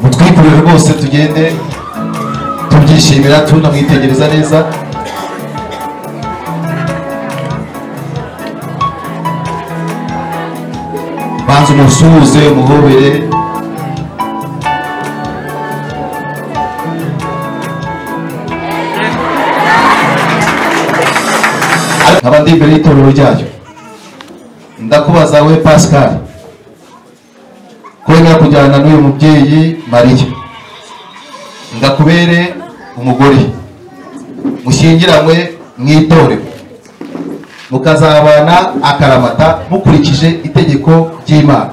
mutwikurire rwose tugende tubyishimira tunamwitegereza neza banza umusuhuze umuhobere nkaba ndi imbere y'itorero ryayo ndakubaza we pascal ko wemera kujyana n'uyu mubyeyi mariya ndakubere umugore mushyingiranywe mu itorero mukazabana akaramata mukurikije itegeko ry'imana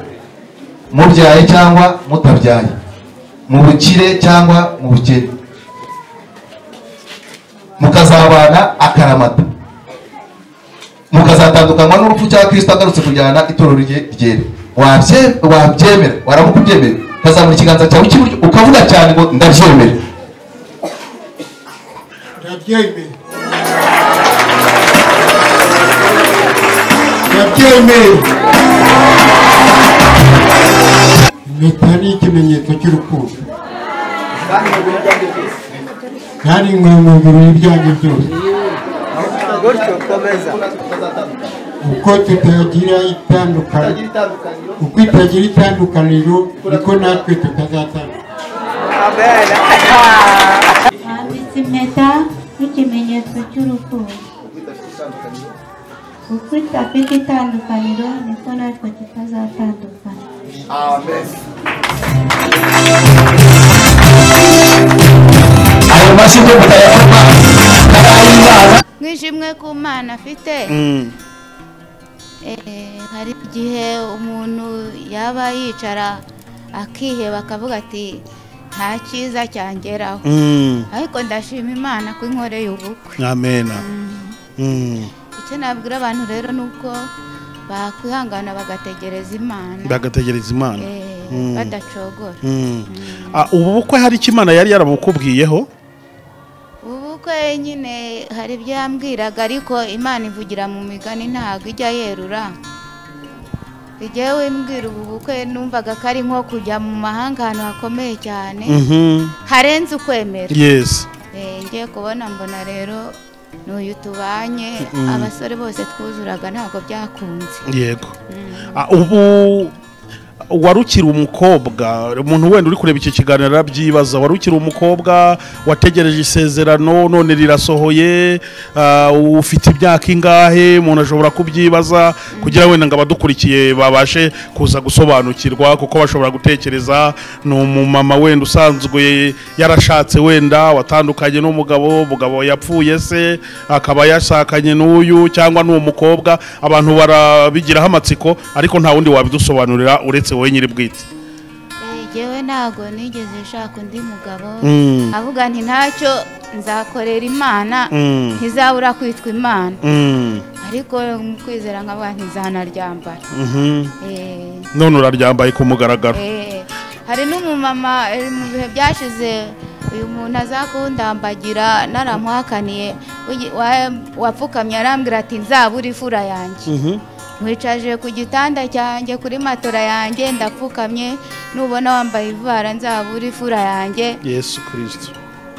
mubyaye cyangwa mutabyaye mu bukire cyangwa mu bukene mukazabana akaramata mukazatandukanywa n'urupfu cya kirisito agarutse kujyana itorero rye ryera wabyemera waramuka ubyemera ukazamura ikiganza cyawe cy'iburyo ukavuga cyane ngo ndabyemera ndabyemeye ndabyemeye impeta ni ikimenyetso cy'urukundo kandi nkwiye mu birori byanjye byose gutyo komeza uko tutagira itandukaniro uko itagira itandukaniro niko natwe tutazatandukana abera Nambitse impeta nk'ikimenyetso cy'urukundo. Kuko idafite itandukaniro niko natwe tutazatandukana. ayo mashyi byo mutayakoma ay'imana mwishimwe ku mana afite Eh, hari igihe umuntu yaba yicara akiheba akavuga ati nta cyiza cyangeraho ariko ndashima imana ko inkoreye ubukwe amena Mm. icyo nabwira abantu rero ni uko bakwihangana bagategereza imana bagategereza imana Eh, Mm. badacogora Mm. Ah, ubu bukwe hari icyo imana yari yarabukubwiyeho ubukwe nyine hari ibyo yambwiraga ariko imana ivugira mu migani ntabwo ijya yerura igihe wimbwira ubu bukwe numvaga ko ari nko kujya mu mahanga ahantu hakomeye cyane Mhm. harenze ukwemera yes Eh, ngiye kubona mbona rero n'uyu tubanye abasore bose twuzuraga ntabwo byakunze yego Ah, ubu warukiri umukobwa umuntu wenda uri kureba iki kiganiro arabyibaza warukiri umukobwa wategereje isezerano none rirasohoye ah, ufite imyaka ingahe umuntu ashobora kubyibaza kugira wenda ngo abadukurikiye babashe kuza gusobanukirwa kuko bashobora gutekereza ni umumama wenda usanzwe yarashatse wenda watandukanye n'umugabo umugabo yapfuye se akaba yashakanye n'uyu cyangwa n'uwo mukobwa abantu barabigiraho amatsiko ariko nta wundi wabidusobanurira uretse wowe nyiri bwite Eh, Jyewe ntabwo nigeze nshaka undi mugabo Mm. avuga nti ntacyo nzakorera imana Mm. ntizabura kwitwa imana Mm, ariko mu kwizera nkavuga nti nzanaryambara mhm. Eh, none uraryambaye ku mugaragaro eh, hari n'umumama eh, mu bihe byashize uyu muntu aza kundambagira naramuhakaniye ugi- wa- wapfukamye arambwira ati nzabura ifura yanjye Mhm. nkwicaje ku gitanda cyanjye kuri matora yanjye ndapfukamye nubona wambaye ivara nzabura ifura yanjye yesu kirisito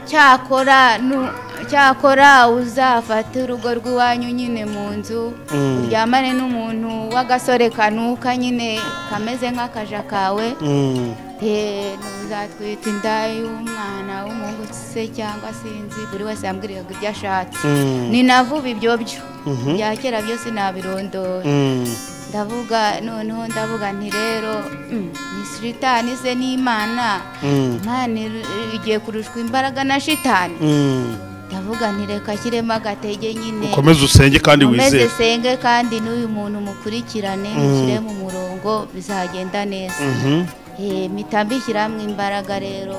cyakora nu- cyakora uzafate urugo rw'iwanyu nyine mu nzu Mm. uryamane n'umuntu w'agasore kanuka nyine kameze nk'akaja kawe Mm, Eh, uzatwita inda y'umwana w'umuhungu se cyangwa sinzi buri wese yambwiriraga ibyo ashatse Mm. ni na vuba ibyo byo Mhm. bya kera byose nabirondora mm, ndavuga noneho ndavuga nti rero mm, ni shitani se n'imana mm, imana ir- igiye kurushwa imbaraga na shitani mm. ndavuga nti reka ashyiremo agatege nyine ukomeze usenge kandi Nkomeze wizere senge kandi n'uyu muntu mukurikirane mushyire mu murongo bizagenda neza Mhm. Eh, mpita mbishyiramo imbaraga rero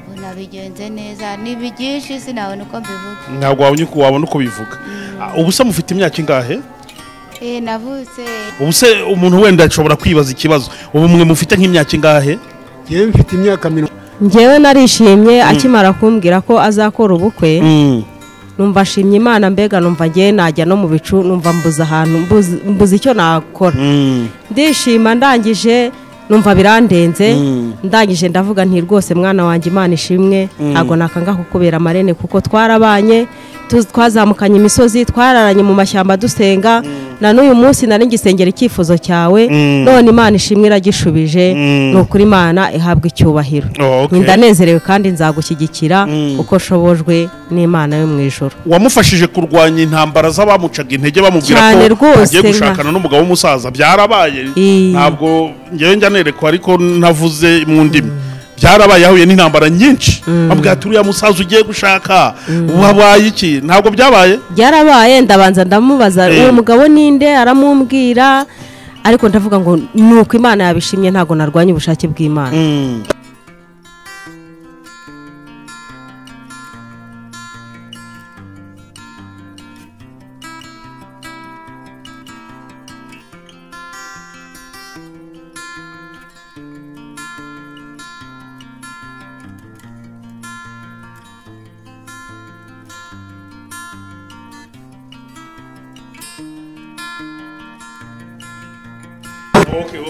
ubona bigenze neza ni byinshi sinabona uko mbivuga ntabwo wabonye uko wabona uko bivuga Ah, ubu se mufite imyaka ingahe Eh, navutse ubu se umuntu wenda ashobora kwibaza ikibazo ubu mwe mufite nk'imyaka ingahe njyewe mfite imyaka mirongo njyewe narishimye akimara kumbwira ko azakora ubukwe numva ashimye imana mbega numva ngewe najya no mu bicu numva mbuze ahantu mbuze- mbuze icyo nakora Mm, ndishima ndangije numva birandenze Mm. ndangije ndavuga nti rwose mwana wanjye imana ishimwe ntabwo nakanga kukubera amarene kuko twarabanye tu- twazamukanye imisozi twararanye mu mashyamba dusenga na n'uyu munsi nari ngisengera icyifuzo cyawe Mm. none imana ishimwe iragishubije Mm. ni ukuri imana ihabwa icyubahiro Oh, okay. ndanezerewe kandi nzagushyigikira Mm. uko nshobojwe n'imana yo mu ijoro wamufashije kurwanya intambara z'abamucaga intege bamubwira ko Cyane rwose, agiye nka- gushakana n'umugabo w'umusaza byarabaye Ii. ntabwo ngewe njya nerekwa ariko ntavuze mu ndimi byarabaye yahuye n'intambara nyinshi bamubwira ati uriya musaza ugiye gushaka wabaye iki ntabwo byabaye byarabaye ndabanza ndamubaza Eh. uwo mugabo ninde aramumbwira ariko ndavuga ngo ni uko imana yabishimye ntabwo narwanya ubushake bw'imana Mm. Okay, okay,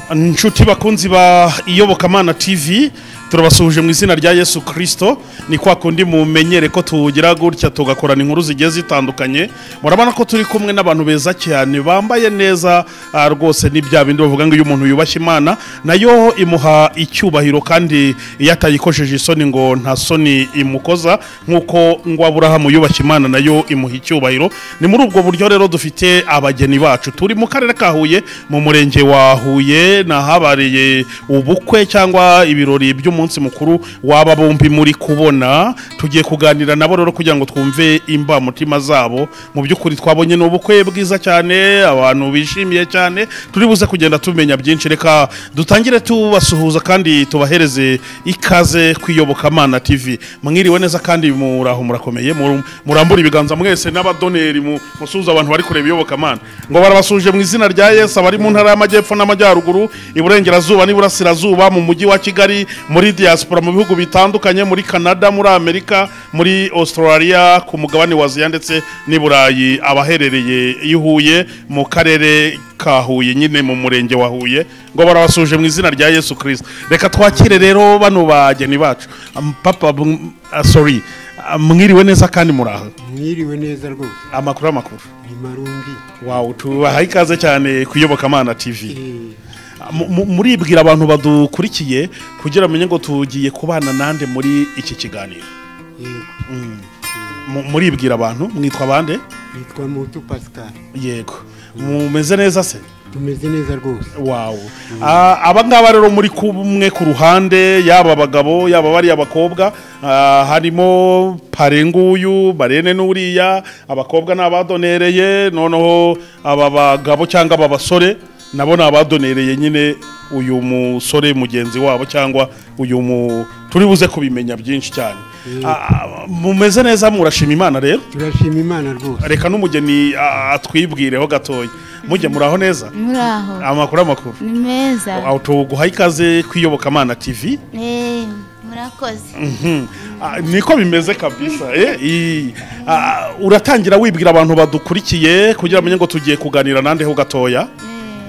okay. inshuti bakunzi ba iyobokamana tv turabasuhuje mu izina rya yesu kirisito ni kwa kundi mumenyere ko tugira gutya tugakorana inkuru zigiye zitandukanye murabona ko turi kumwe n'abantu beza cyane bambaye neza ah, rwose ni bya bindi bavuga ngo iyo umuntu yubashye imana nayo imuha icyubahiro kandi iyo atayikojeje isoni ngo nta soni imukoza nk'uko ngo aburahamu yubashye imana nayo imuha icyubahiro ni muri ubwo buryo rero dufite abageni bacu turi mu karere ka huye mu murenge wa huye ni ahabereye ubukwe cyangwa ibirori by'umunsi mukuru waba bombi muri kubona tugiye kuganira nabo rero kugira ngo twumve imbamutima zabo mu by'ukuri twabonye ni ubukwe bwiza cyane abantu bishimiye cyane turi buze kugenda tumenya byinshi reka dutangire tubasuhuza kandi tubahereze ikaze kwiyobokamana tv mwiriwe neza kandi muraho murakomeye muru- murambura ibiganza mwese n'abadoneri mu- musuhuza abantu bari kureba iyobokamana ngo barabasuje mu izina rya yesu abari mu ntara y'amajyepfo n'amajyaruguru iburengerazuba n'iburasirazuba mu mujyi wa kigali muri diaspora mu bihugu bitandukanye muri canada muri amerika muri australia ku mugabane wa aziya ndetse n'i burayi abaherereye i huye mu karere ka huye nyine mu murenge wa huye ngo barabasuje mu izina rya yesu kirisita reka twakire rero bano bageni bacu Am- papa bu- ah, sorry Ah, mwiriwe neza kandi muraho mwiriwe neza rwose amakuru amakuru ni marumbi wawu tubaha ikaze cyane kuyobokamana tv Eh, Mu- mu- muribwira abantu badukurikiye kugira bamenye ngo tugiye kubana nande muri iki kiganiro yego Mu- muribwira abantu mwitwa bande yitwa mutu pascal yego mumeze neza se tumeze neza rwose wawu Ah, aba ngaba rero muri kumwe ku ruhande yaba abagabo yaba bari abakobwa ah, harimo parenguyu barene n'uriya abakobwa ni abadonereye noneho aba bagabo cyangwa aba basore nabo ni abadonereye nyine uyu musore mugenzi wabo cyangwa uyu mu turi buze kubimenya byinshi cyane Ah, mumeze neza murashima imana rero turashima imana rwose reka n'umugeni ah, atwibwireho gatoya mujye muraho neza muri aho amakuru amakuru ni meza aho tuguha ikaze kwiyobokamana tv Eh, murakoze Mhm. Ah, niko bimeze kabisa eh, ii. Ah, uratangira wibwira abantu badukurikiye kugira bamenye ngo tugiye kuganira nandeho gatoya Eh,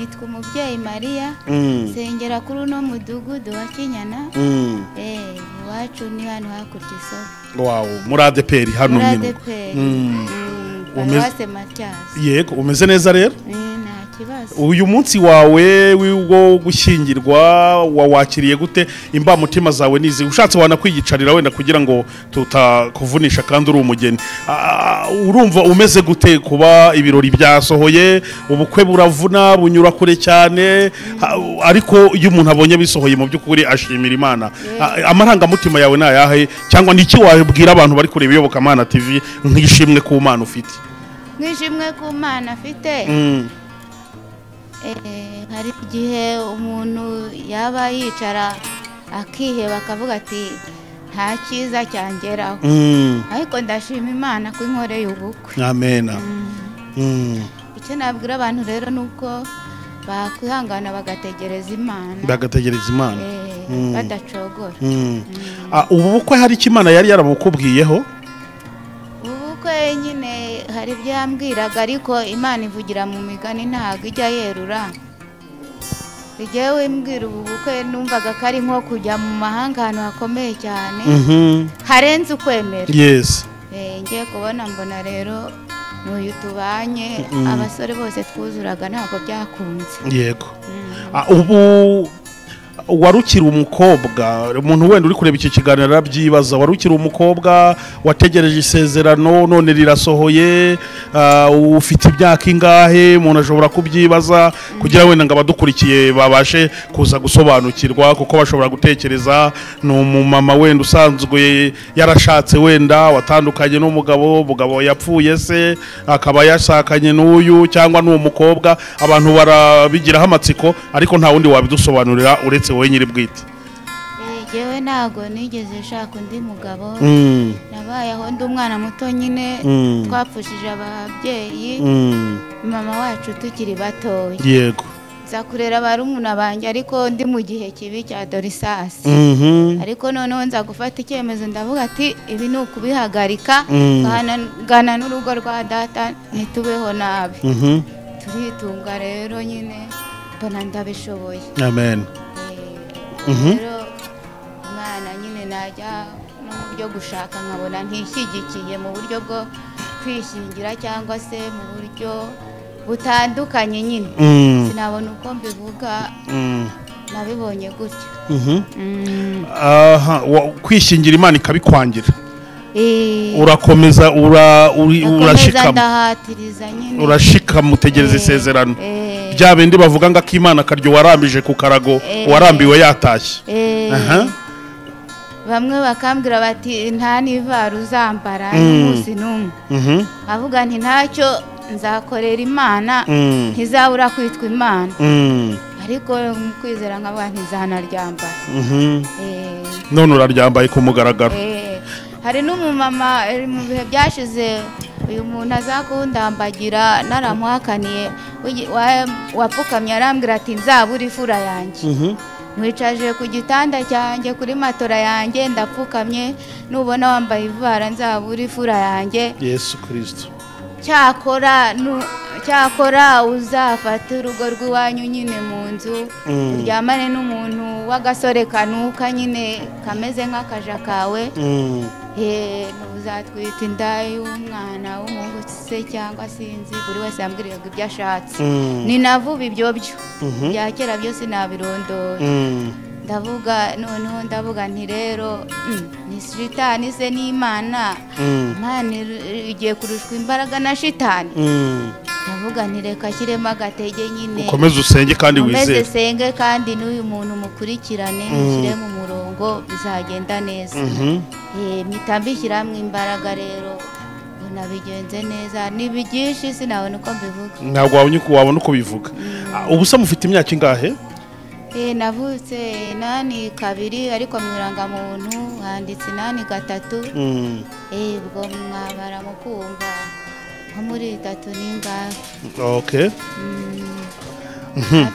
nitwa umubyeyi mariya Mm, nsengera kuri uno mudugudu wa kinyana mm. Eh, iwacu ni hano hakurya isoko wawu muri adeperi hano muri nyine adeperi Mm. Mm, Umeze- paruwase matiyasi yego umeze neza rero Eh, nta kibazo uyu munsi wawe wo gushyingirwa wawakiriye gute imbamutima zawe nizi ushatse wanakwiyicarira wenda kugira ngo tutakuvunisha kandi uri umugeni Ah, urumva umeze gute kuba ibirori byasohoye ubukwe buravuna bunyura kure cyane Ha- ariko iyo umuntu abonye bisohoye mu by'ukuri ashimira imana Ah, amarangamutima yawe ni ayahe cyangwa ni iki wabwira abantu bari kureba iyobokamana tv nk'ishimwe ku mana ufite nk'ishimwe ku mana afite Mm, Eh, hari igihe umuntu yaba yicara akiheba akavuga ati nta cyiza cyangeraho mm, ariko ndashima imana ko inkoreye ubukwe amen Mm. icyo nabwira abantu rero ni uko bakwihangana bagategereza imana bagategereza imana Eh, Mm. badacogora Mm. Ah, ubu bukwe hari icyo imana yari yaramukubwiyeho ubu bukwe nyine hari ibyo yambwiraga ariko imana ivugira mu migani ntabwo ijya yerura njyewe mbwira ubu bukwe numvaga ko ari nko kujya mu mahanga ahantu hakomeye cyane Mhm. harenze ukwemera yes Eh, ngiye kubona mbona rero n'uyu tubanye abasore bose twuzuraga ntabwo byakunze yego Ah, ubu warukiri umukobwa umuntu wenda uri kureba iki kiganiro arabyibaza warukiri umukobwa wategereje isezerano none rirasohoye ah, ufite imyaka ingahe umuntu ashobora kubyibaza kugira wenda ngo abadukurikiye babashe kuza gusobanukirwa kuko bashobora gutekereza ni umumama wenda usanzwe yarashatse wenda watandukanye n'umugabo umugabo yapfuye se akaba yashakanye n'uyu cyangwa n'uwo mukobwa abantu barabigiraho amatsiko ariko nta wundi wabidusobanurira uretse wowe nyiri bwite Eh, njyewe ntabwo nigeze nshaka undi mugabo Mm, nabaye aho ndi umwana muto nyine Mm. twapfushije ababyeyi mm, mama wacu tukiri batoya yego nza kurera barumuna banjye ariko ndi mu gihe kibi cya dorisasi Mhm, ariko noneho nza gufata icyemezo ndavuga ati ibi ni ukubihagarika Mm. ngana n'urugo rwa data ntitubeho nabi mhm, turitunga rero nyine mbona ndabishoboye amen Eh, Mhm. rero umwana nyine najya no mu byo gushaka nkabona ntishyigikiye mu buryo bwo kwishingira cyangwa se mu buryo butandukanye nyine Mm, sinabona uko mbivuga mm, nabibonye gutya mhm. Aha, wa- kwishingira imana ikabikwangira Eh, urakomeza ura- uri- ndakomeza urashikama ndahatiriza nyine urashikama utegereza Eh, isezerano eh, bya bindi bavuga ngo akimana akaryo warambije ku karago Eh. warambiwe yatashye eh, aha bamwe bakambwira bati nta n'ivara uzambara Mm. n'umunsi n'umwe mhm avuga nti ntacyo nzakorera imana Mm. ntizabura kwitwa imana Mm, ariko mu kwizera nkavuga ntizanaryambara mhm Eh, none uraryambaye ku mugaragaro Eh, hari n'umumama eh, mu bihe byashize uyu muntu aza kundambagira naramuhakaniye wigi- wa- wapfukamye arambwira ati nzabura ifura yanjye Mhm. mwicaje ku gitanda cyanjye kuri matora yanjye ndapfukamye nubona wambaye ivara nzabura ifura yanjye yesu kirisito cyakora nu- cyakora uzafate urugo rw'iwanyu nyine mu nzu Mm. uryamane n'umuntu w'agasore kanuka nyine kameze nk'akaja kawe Mm, Eh, ntuzatwite inda y'umwana w'umuhungu se cyangwa sinzi buri wese yambwiriraga ibyo ashatse Mm. ni na vuba ibyo byo Mhm. bya kera byose nabirondora mm, ndavuga noneho ndavuga nti rero mm, ni shitani se n'imana mm, imana ir- igiye kurushwa imbaraga na shitani mm. ndavuga nti reka ashyiremo agatege nyine ukomeze usenge kandi Nkomeze wizere senge kandi n'uyu muntu mukurikirane mushyire mu murongo bizagenda neza Mhm. Eh, mpita mbishyiramo imbaraga rero ubona bigenze neza ni byinshi sinabona uko mbivuga ntabwo wabonye uko- wabona uko bivuga Ah, ubusa mufite imyaka ingahe Eh, navutse inani kabiri ariko mu irangamuntu handitse inani gatatu Mm, Eh, ubwo mwabara mu kumva nko muri itatu n'ingahe okay hafi mirongo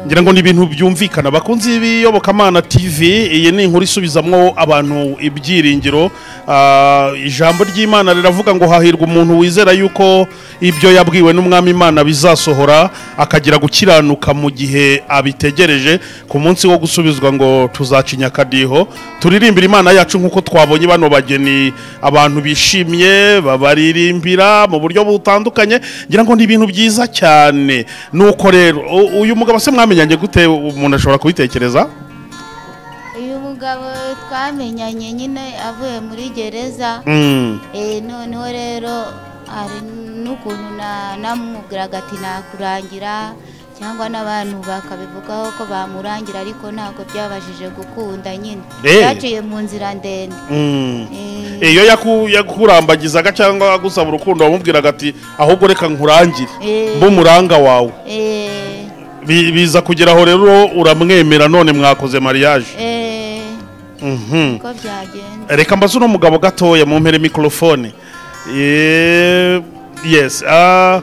ngira ngo ni ibintu byumvikana bakunze ibiyobokamana tv iyi ni inkuru isubizamwo abantu ibyiringiro Ah, ijambo ry'imana riravuga ngo hahirwa umuntu wizera yuko ibyo yabwiwe n'umwami imana bizasohora akagira gukiranuka mu gihe abitegereje ku munsi wo gusubizwa ngo tuzacinya akadiho turirimbira imana yacu nk'uko twabonye bano bageni abantu bishimye babaririmbira mu buryo butandukanye ngira ngo ni ibintu byiza cyane nuko rero u- uyu mugabo se mwamenyanye gute umuntu ashobora kubitekereza uyu mugabo twamenyanye nyine avuye muri gereza Mm, Eh, noneho rero hari n'ukuntu na- namubwiraga ati nakurangira cyangwa n'abantu bakabivugaho ko bamurangira ariko ntabwo byabashije gukunda nyine Eh. byaciye mu nzira ndende mm. Eh, iyo yaku- yakurambagizaga cyangwa agusaba urukundo wamubwiraga ati ahubwo reka nkurangire Eh. mbe umuranga wawe eh, Bi- biza kugeraho rero uramwemera none mwakoze mariage eh, Mhm. uko byagenze reka mbaze uno mugabo gatoya mu mpere mikorofone Eh, yes ah,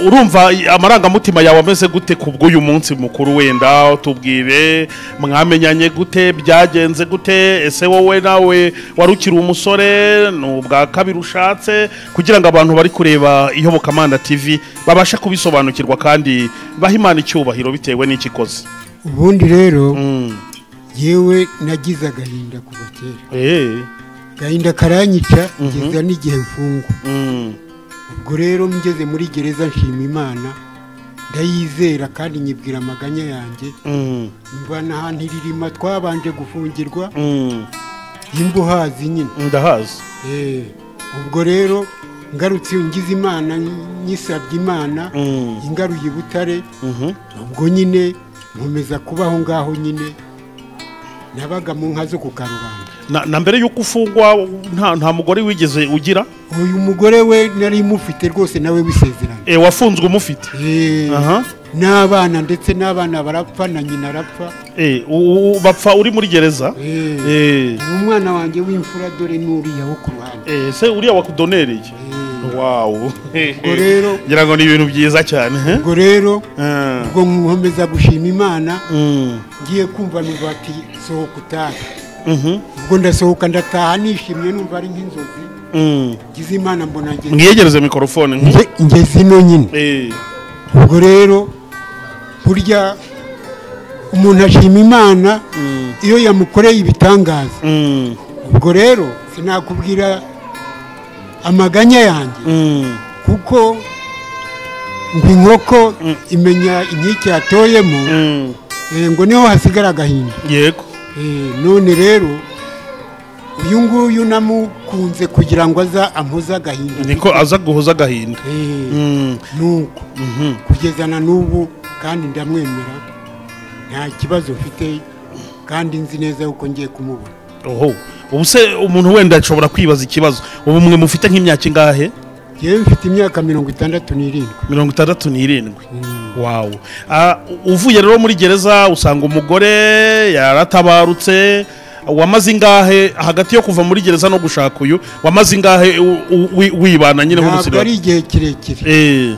urumva i- amarangamutima yawe ameze gute ku bw'uyu munsi mukuru wenda tubwire mwamenyanye gute byagenze gute ese wowe nawe wari ukiri umusore ni ubwa kabiri ushatse kugira ngo abantu bari kureba iyobokamana tv babashe kubisobanukirwa kandi bahe imana icyubahiro bitewe n'ikikoze ubundi rero Mm. yewe nagize agahinda kuva kera Eh. agahinda karanyica ngeza n'igihe mfungwa Mm. ubwo rero ngeze muri gereza nshima imana ndayizera kandi nyibwira amaganya yanjye Mm. mva n'ahantu iririma twabanje gufungirwa Mm. y'imbuhazi nyine Ndahazi. Eh, ubwo rero ngarutse ngize imana nyisabye imana Mm. ingaruye i butare Mhm. ubwo nyine nkomeza kubaho ngaho nyine nabaga mu nka zo ku karubanda Na, na mbere yuko ufungwa nta nta mugore wigeze ugira uyu mugore we nari mufite rwose nawe wisezeranye eh wafunzwe umufite. Eh, Aha. n'abana ndetse n'abana barapfa na nyina arapfa Eh u- u- bapfa uri muri gereza. Eh, Eh. ubu umwana wanjye w'imfura dore n'uriya wo ku ruhande Eh se uriya wakudonereye. Eh, Wow. ubwo rero Ngira ngo ni ibintu byiza cyane. he? ubwo rero Ah. ubwo nkomeza gushima imana Mm. ngiye kumva numva ati sohoka utahe Mhm. ubwo ndasohoka ndataha nishimye numva ari nk'inzozi Mm. ngize imana mbona ngeze mwiyegereze mikorofone nk- nge ngeze ino nyine Eh. ubwo rero burya umuntu ashima imana Mm. iyo yamukoreye ibitangaza Mm. ubwo rero sinakubwira amaganya yanjye Mm. kuko ngo inkoko imenya inkike yatoyemo Mm. eh, ngo niho hasigara agahinda Yego. Eh, none rero uyu nguyu namukunze kugira ngo aza ampoze agahinda Niko aza guhoza agahinda. Eh, Mm. nuko Mhm. kugeza na n'ubu kandi ndamwemera nta kibazo mfite kandi nzi neza yuko ngiye kumubona Oho. Ubu se umuntu wenda ashobora kwibaza ikibazo. Ubu mwe mufite nk'imyaka ingahe? yewe mfite imyaka mirongo itandatu n'irindwi mirongo itandatu n'irindwi Mm. wawu Ah, uvuye rero muri gereza usanga umugore yaratabarutse wamaze ingahe hagati yo kuva muri gereza no gushaka uyu wamaze ingahe u- u- wi- wibana nyine ntabwo ari nk'umusirikare igihe kirekire Eh,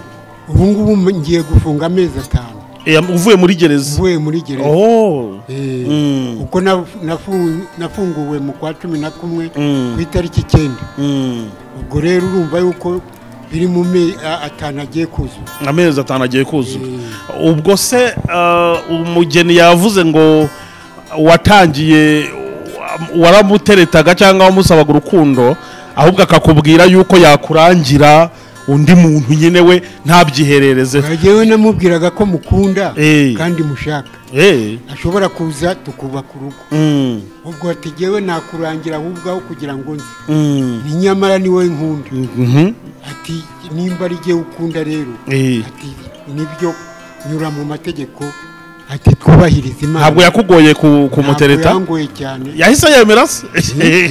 ubu ngubu m- ngiye gufunga amezi atanu eh, uvuye muri gereza mvuye muri gereza oh Eh, Mm. kuko na- nafu- nafunguwe mu kwa cumi na kumwe Mm. ku itariki icyenda Mm. ubwo rero urumva yuko biri mu me a- atanu agiye kuzura amezi atanu agiye kuzura ubwo se ah, umugeni yavuze ngo watangiye waramuteretaga cyangwa wamusabaga urukundo ahubwo akakubwira yuko yakurangira undi muntu nyine we ntabyiherereze yewe namubwiraga ko mukunda Eh. kandi mushaka Eh, ashobora kuza tukubaka urugo mm, ubwo ati jyewe nakurangira ahubwo aho kugira ngo nze mm, ni nyamara ni wowe nkunda mhm, ati nimba ari jyewe ukunda rero eh. ati nibyo nyura mu mategeko ati twubahirize imana ntabwo yakugoye ku- Ntabwo kumutereta yangoye cyane yahise yemera se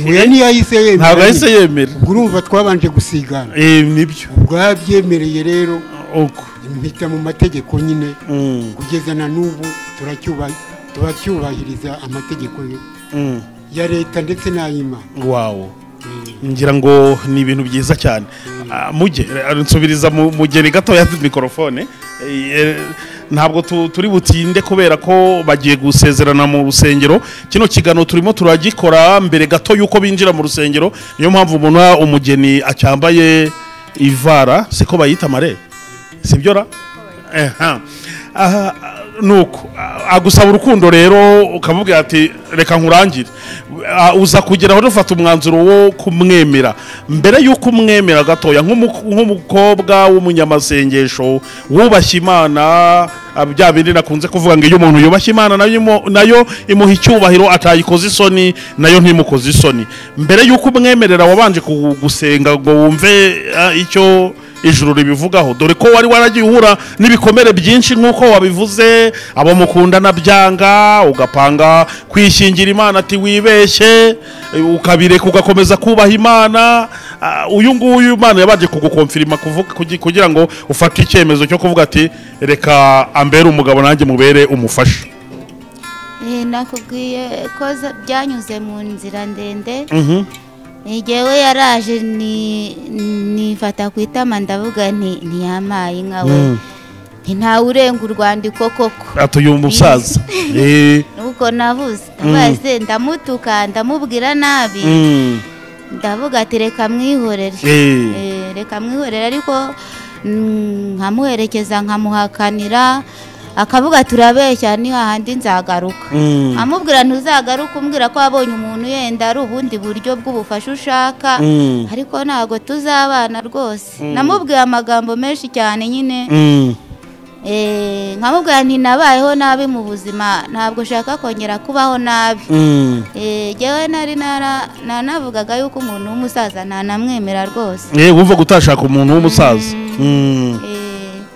oya ntiyahise yemera ntabwo yahise nyine. yemera ubwo urumva twabanje gusigana Eh, nibyo ubwo yabyemereye rero uko mpita mu mategeko nyine Mm, kugeza na n'ubu turacyuba- turacyubahiriza amategeko yo- mm. ya leta ndetse n'ay'imana wawo Eh. ngira ngo ni ibintu byiza cyane Ah, mujye eh, nsubiriza mu- mugeni gato ya mikorofone Eh, eh, ntabwo tu- turi butinde kubera ko bagiye gusezerana mu rusengero kino kigano turimo turagikora mbere gato y'uko binjira mu rusengero niyo mpamvu ubona umugeni acyambaye ivara siko bayita mare sibyo ra Aha. aha nuko a- agusaba urukundo rero ukamubwira ati reka nkurangire A- uza kugera aho dufata umwanzuro wo kumwemera mbere y'uko umwemera gatoya nk'umu- nk'umukobwa w'umunyamasengesho wubashye imana a, bya bindi nakunze kuvuga ngo iyo umuntu yubashye imana nayo imu- nayo imuha icyubahiro atayikoze isoni nayo ntimukoze isoni mbere y'uko umwemerera wabanje ku- gusenga ngo wumve a, icyo ijuru ribivugaho dore ko wari waragiye uhura n'ibikomere byinshi nk'uko wabivuze abo mukundana byanga ugapanga kwishingira imana ati wibeshye eh, ukabireka ugakomeza kubaha imana Ah, uyu nguyu imana yabanje kugukomfirima kuvuga- kugi- kugira ngo ufate icyemezo cyo kuvuga ati reka ambere umugabo nanjye mubere umufasha Eh, nakubwiye ko za- byanyuze mu nzira ndende njyewe yaraje ni- nifata ku itama ndavuga nti ntiyampaye inka we nti ntawe urenga urwandiko koko atuye umusaza Eh, nuko navuze ndavuga se ndamutuka ndamubwira nabi mm, ndavuga ati reka mwihorere Eh. Eh, reka mwihorere ariko mm, nkamuherekeza nkamuhakanira akavuga turabeshya ni hahandi nzagaruka Mm. amubwira ntuzagaruke umbwira ko wabonye umuntu yenda ari ubundi buryo bw'ubufasha ushaka Mm. ariko ntabwo tuzabana rwose namubwiye amagambo menshi cyane nyine Mm. Eh, nkamubwira nti nabayeho nabi mu buzima ntabwo ushaka kongera kubaho nabi Mm. Eh, jyewe nari nara- nanavugaga yuko umuntu w'umusaza ntanamwemera rwose Eh, wumva gutashaka umuntu w'umusaza Mm. Eh,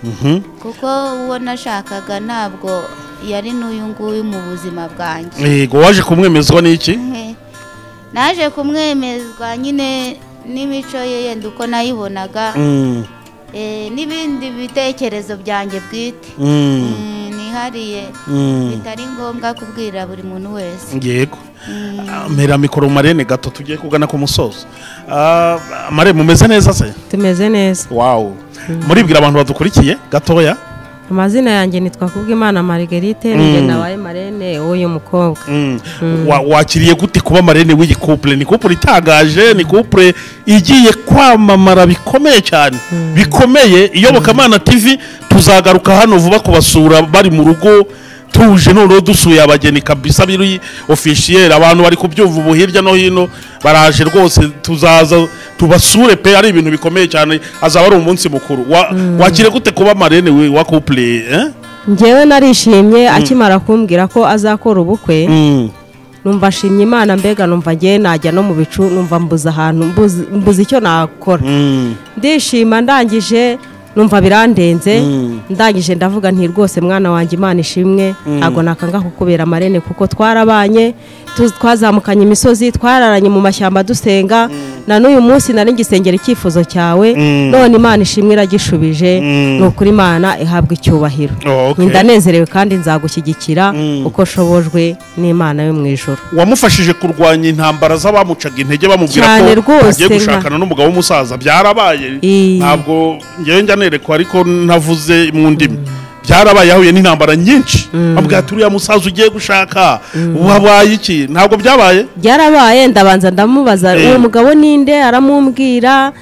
Mhm. kuko uwo nashakaga ntabwo yari n'uyu nguyu mu buzima bwanjye yego waje kumwemezwa n'iki Eh, naje kumwemezwa nyine n'imico ye yenda uko nayibonaga Mm. eh, n'ibindi bitekerezo byanjye bwite Mm. Mm, nihariye Mm. bitari ngombwa kubwira buri muntu wese yego Ah, mpera mikoro marene gato tugiye kugana ku musozo Ah, mare mumeze neza se tumeze neza wawu muribwira abantu badukurikiye gatoya amazina yanjye ni twakubwimana margarite Mm. ninjye nabaye marene w'uyu mukobwa Mm. Wa- wakiriye gute kuba marene w'iyi couple ni couple itangaje ni couple igiye kwamamara bikomeye cyane bikomeye iyobokamana tv tuzagaruka hano vuba kubasura bari mu rugo tuje noneho dusuye abageni kabisa biri officiel abantu bari kubyumva ubu hirya no hino baraje rwose tuzaza tubasure pe ari ibintu bikomeye cyane azaba ari umunsi mukuru Wa- wakiriye gute kuba marene we- wa couple eh? njyewe narishimye akimara kumbwira ko azakora ubukwe Mm. numva ashimye imana mbega numva ngewe najya no mu bicu numva mbuze ahantu mbuze- mbuze icyo nakora Mm. ndishima ndangije numva birandenze Mm. ndangije ndavuga nti rwose mwana wanjye imana ishimwe ntabwo nakanga kukubera amarene kuko twarabanye tu- twazamukanye imisozi twararanye mu mashyamba dusenga na n'uyu munsi nari ngisengera icyifuzo cyawe Mm. none imana ishimwe iragishubije Mm. ni ukuri imana ihabwa icyubahiro Oh, okay. ndanezerewe kandi nzagushyigikira Mm. uko shobojwe n'imana yo mu ijoro wamufashije kurwanya intambara z'abamucaga intege bamubwira Cyane ko rwose, agiye nka- gushakana n'umugabo w'umusaza byarabaye Ii. ntabwo ngewe njya nerekwa ariko ntavuze mu ndimi byarabaye yahuye n'intambara nyinshi bamubwira ati uriya musaza ugiye gushaka wabaye iki ntabwo byabaye byarabaye ndabanza ndamubaza Eh. uwo mugabo ninde aramumbwira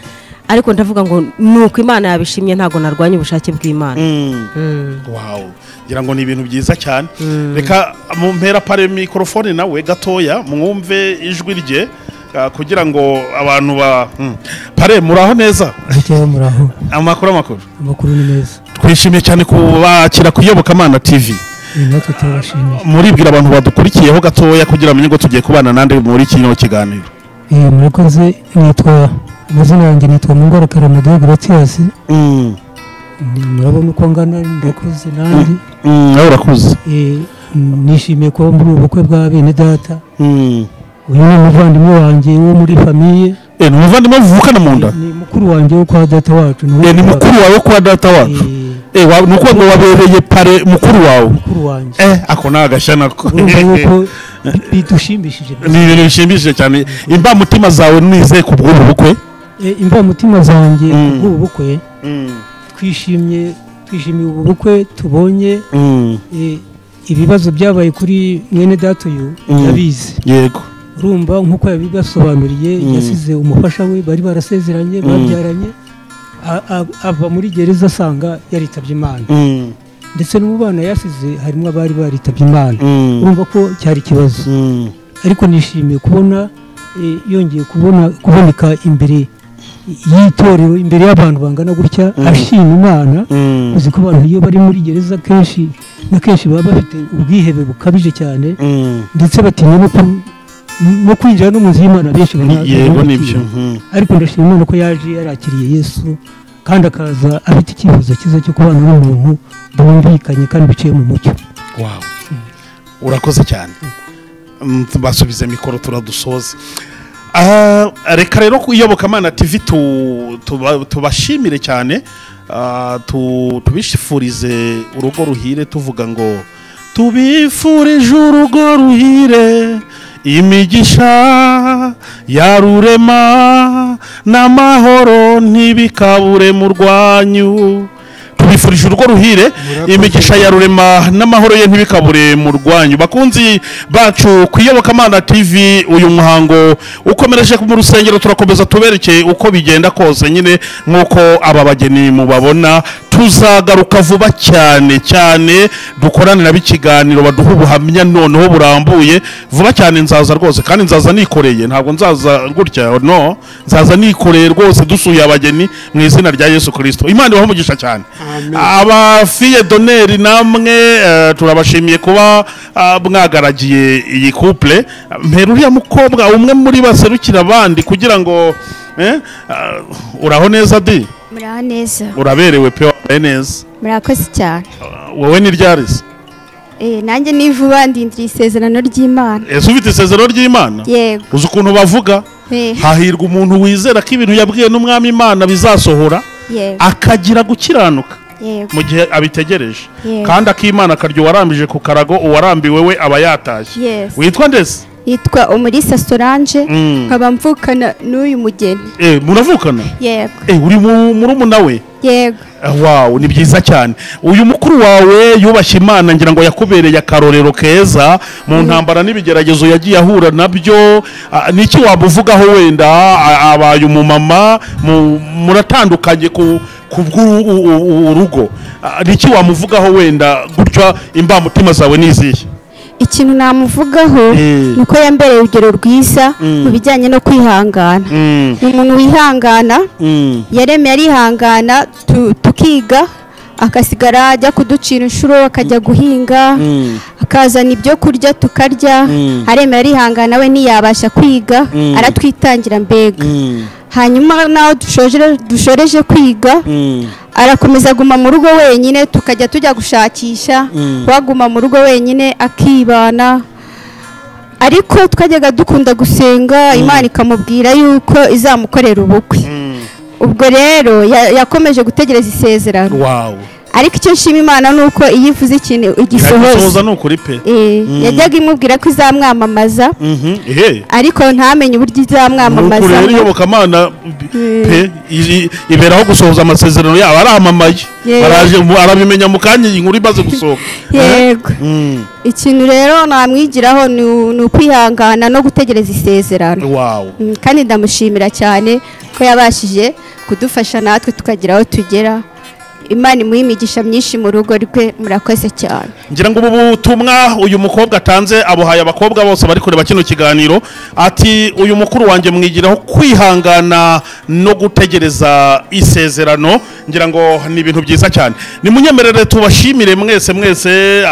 ariko ndavuga ngo ni uko imana yabishimye ntabwo narwanya ubushake bw'imana Mm. wawu ngira ngo ni ibintu byiza cyane reka mu mpera pare mikorofone nawe gatoya mwumve ijwi rye ah, kugira ngo abantu ba Mm. pare muraho neza Bukeye muraho amakuru amakuru amakuru ni meza twishimiye cyane kubakira ku iyobokamana tv iyi natwe turabashimiye muribwira abantu badukurikiyeho gatoya kugira amenye ngo tugiye kubana nande muri kino kiganiro iyi murakoze nitwa amazina yanjye nitwa mungoro karamadeyi gratiyasi murabona uko ngana ndakuze nanjye nawe urakuze Eh, nishimiye kuba muri ubu bukwe bwa bene data uyu ni umuvandimwe wanjye wo muri famiye Eh, ni umuvandimwe muvukana mu nda ni mukuru wanjye wo kwa data wacu Eh, ni mukuru wawe kwa data wacu Eh, Eh, wa- ni ukuvuga ngo wabereye pare mukuru wawe mukuru wanjye Eh, ako ni agashya nako urumva yuko bidushimishije ni ibintu bishimishije cyane imbamutima zawe nizeye ku bw'ubu bukwe Eh, imvamutima zanjye Mm. kuri ubu bukwe twishimye twishimiye ubu bukwe tubonye Eh, ibibazo byabaye kuri mwene data uyu Mm. yabizi yego urumva nk'uko yabibasobanuriye Mm. yasize umufasha we bari barasezeranye babyaranye A- a- ava muri gereza asanga yaritabye imana ndetse no mu bana yasize harimo abari baritabye imana urumva ko cyari ikibazo ariko nishimiye kubona eh, yongeye kubona kuboneka imbere y'itorero imbere y'abantu bangana gutya ashima imana uzi ko abantu iyo bari muri gereza kenshi na kenshi baba bafite ubwihebe bukabije cyane ndetse batinya no ku- no kwinjira no mu nzu y'imana benshi bana- yego bana nibyo batinya. ariko ndashima imana ko yaje yarakiriye yesu kandi akaza afite icyifuzo cyiza cyo kubana n'umuntu bumvikanye kandi biciye mu mucyo wawe urakoze cyane Mm, basubize mikoro turadusoze Ah, reka rero ku iyobokamana tv tu- tuba- tubashimire cyane Ah, tu- tubishifurize urugo ruhire tuvuga ngo tubifurije urugo ruhire imigisha yarurema n'amahoro ntibikabure mu rwanyu tubifurije urugo ruhire imigisha ya rurema n'amahoro ye ntibikabure mu rwanyu bakunzi bacu ku iyobokamana tv uyu muhango ukomereje mu rusengero turakomeza tuberekeye uko bigenda kose nyine nk'uko aba bageni mubabona tuzagaruka vuba cyane cyane dukoranira ikiganiro baduha ubuhamya noneho burambuye vuba cyane nzaza rwose kandi nzaza nikoreye ntabwo nzaza gutya no nzaza nikoreye rwose dusuye abageni mu izina rya yesu kirisito imana ibaha umugisha cyane Amen. abafiye doneri namwe eh, turabashimiye kuba ah, mwagaragiye iyi couple mpera uriya mukobwa umwe muri baserukira abandi kugira ngo eh, ah, uraho neza di muraho neza uraberewe pe wambaye neza murakoze cyane Ah, wowe ni ryarisi Eh, nanjye ni vuba ndindiriye isezerano ry'imana ese ufite isezerano ry'imana yego uzi ukuntu bavuga Eh, hahirwa umuntu wizera ko ibintu yabwiwe n'umwami imana bizasohora yego akagira gukiranuka yego mu gihe abitegereje Yego. kandi akimana akarya uwarambije ku karago uwarambiwe we aba yatashye Yes. witwa ndetse yitwa umulisa solange Mm. nkaba mvukana n'uyu mugeni Eh, muravukana yego Eh, uri mu- murumuna we yego Ah, wawu ni byiza cyane uyu mukuru wawe yubashye imana ngira ngo yakubereye akarorero keza mu ntambara n'ibigeragezo yagiye ahura nabyo Ah, niki wamuvugaho wenda Ah, abaye umumama mu- muratandukanye ku ku bw'urugo niki wamuvugaho wenda gutya imbamutima zawe ni izihe ikintu namuvugaho Eh. ni uko yambereye urugero rwiza mu bijyanye no kwihangana Mm, ni umuntu wihangana mm, yaremye arihangana tu- tukiga akasigara ajya kuducira inshuro akajya guhinga mm, akazana ibyo kurya tukarya Mm. aremera arihangana we ntiyabasha kwiga Mm. aratwitangira mbega mm, hanyuma naho dushoje- dushoreje kwiga mm. arakomeza aguma mu rugo wenyine tukajya tujya gushakisha Mm. waguma mu rugo wenyine akibana ariko twajyaga dukunda gusenga imana ikamubwira yuko izamukorera ubukwe ubwo rero ya- yakomeje gutegereza isezerano wawu ariko icyo nshima imana ni uko iyo ivuze ikintu igisohoza iragisohoza ni ukuri pe Eh, yajyaga imubwira ko izamwamamaza Mhm, ehe ariko ntamenye uburyo nuko izamwamamaza rero iyobokamana pe i- i- iberaho gusohoza amasezerano yabo aramamaye Yego. baraje mu- arabimenya mu kanya iyi nkuru imaze gusohoka yego Mm, ikintu rero namwigiraho ni u- ni ukwihangana no gutegereza isezerano wow Mm, kandi ndamushimira cyane ko yabashije kudufasha natwe tukagira aho tugera imana imuha imigisha myinshi mu rugo rwe murakoze cyane ngira ngo ubu butumwa uyu mukobwa atanze abuhaye abakobwa bose bari kureba kino kiganiro ati uyu mukuru wanjye mwigiraho kwihangana no gutegereza isezerano ngira ngo ni ibintu byiza cyane nimunyemerere tubashimire mwese mwese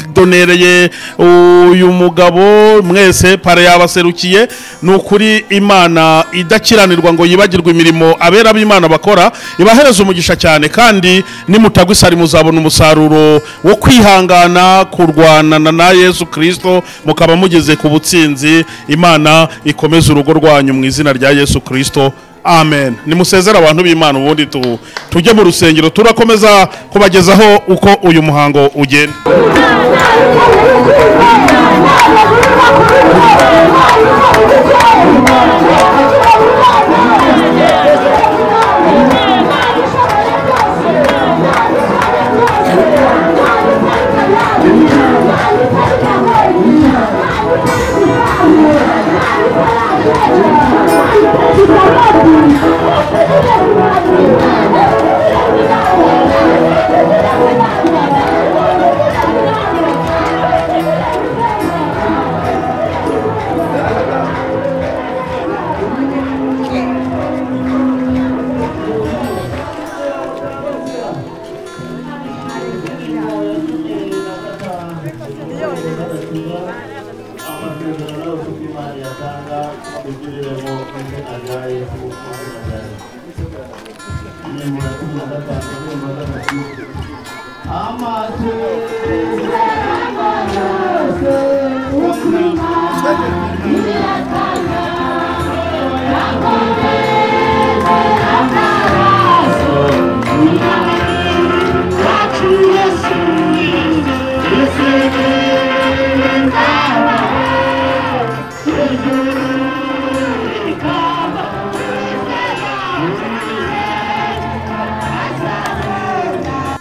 abadonereye uyu mugabo mwese pare yabaserukiye ni ukuri imana idakiranirwa ngo yibagirwe imirimo abera b'imana bakora ibahereza umugisha cyane kandi nimutagwa isari muzabona umusaruro wo kwihangana kurwanana na yesu kirisito mukaba mugeze ku butsinzi imana ikomeze urugo rwanyu mu izina rya yesu kirisito amen nimusezere abantu b'imana ubundi tu- tujye mu rusengero turakomeza kubagezaho uko uyu muhango ugenda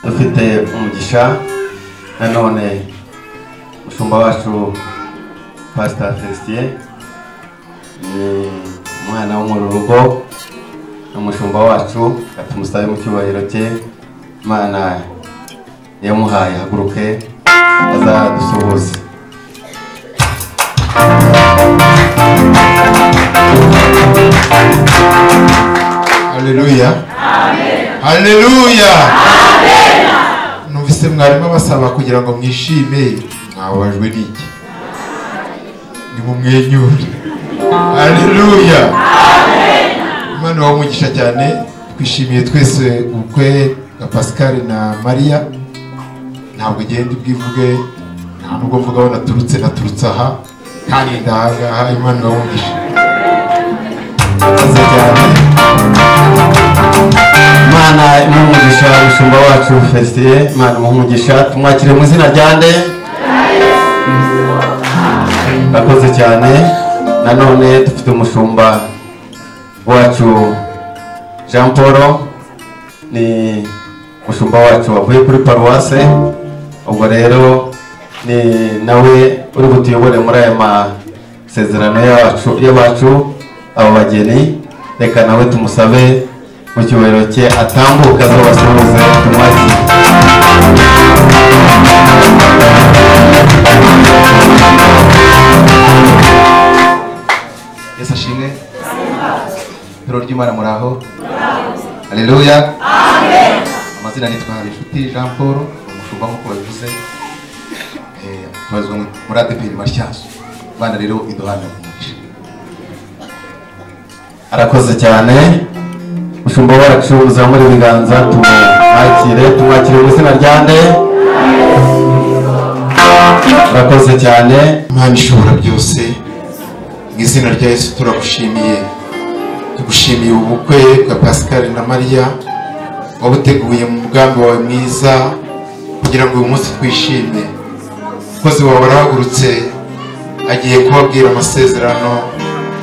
dufite umugisha nanone umushumba wacu pasita felicien ni umwana wo mu rugo n'umushumba wacu ati musabe mu cyubahiro cye imana yamuhaye haguruke azadusuhuze haleluya haleluya numvise mwarimu abasaba kugira ngo mwishime mwababajwe n'iki nimumwenyure haleluya imana wamugisha cyane twishimiye twese ubukwe bwa pascal na mariya ntabwo ugenda ubwivuge nta nubwo mvuga aho naturutse naturutse aha kandi ndahangaha imana wamugisha murakoze cyane imana imuhe umugisha umushumba wacu fesitiye imana imuhe umugisha tumwakire mu izina rya nde murakoze cyane nanone dufite umushumba wacu jean paul ni umushumba wacu wavuye kuri paruwase ubwo rero ni nawe uri butuyobore muri aya masezerano yacu y'abacu aba bageni reka nawe tumusabe mu cyubahiro cye atambuke azabasuhuze tumwakire yesu ashimwe ijoro ry'imana muraho hareruya amazina nitwa habinshuti jean paul umushumba nk'uko babivuze Eh, tubarizwa mu- muri adeperi matyazo imana rero iduhana umugisha arakoze cyane umushumba wacu uzamure ibiganza tumwakire tumwakire mu izina rya nde arakoze cyane imana ishobora byose mu izina rya yesu turagushimiye tugushimiye ubukwe bwa pascal na mariya wabuteguye mu mugambi wawe mwiza kugira ngo uyu munsi twishime umukozi wawe arahagurutse agiye kubabwira amasezerano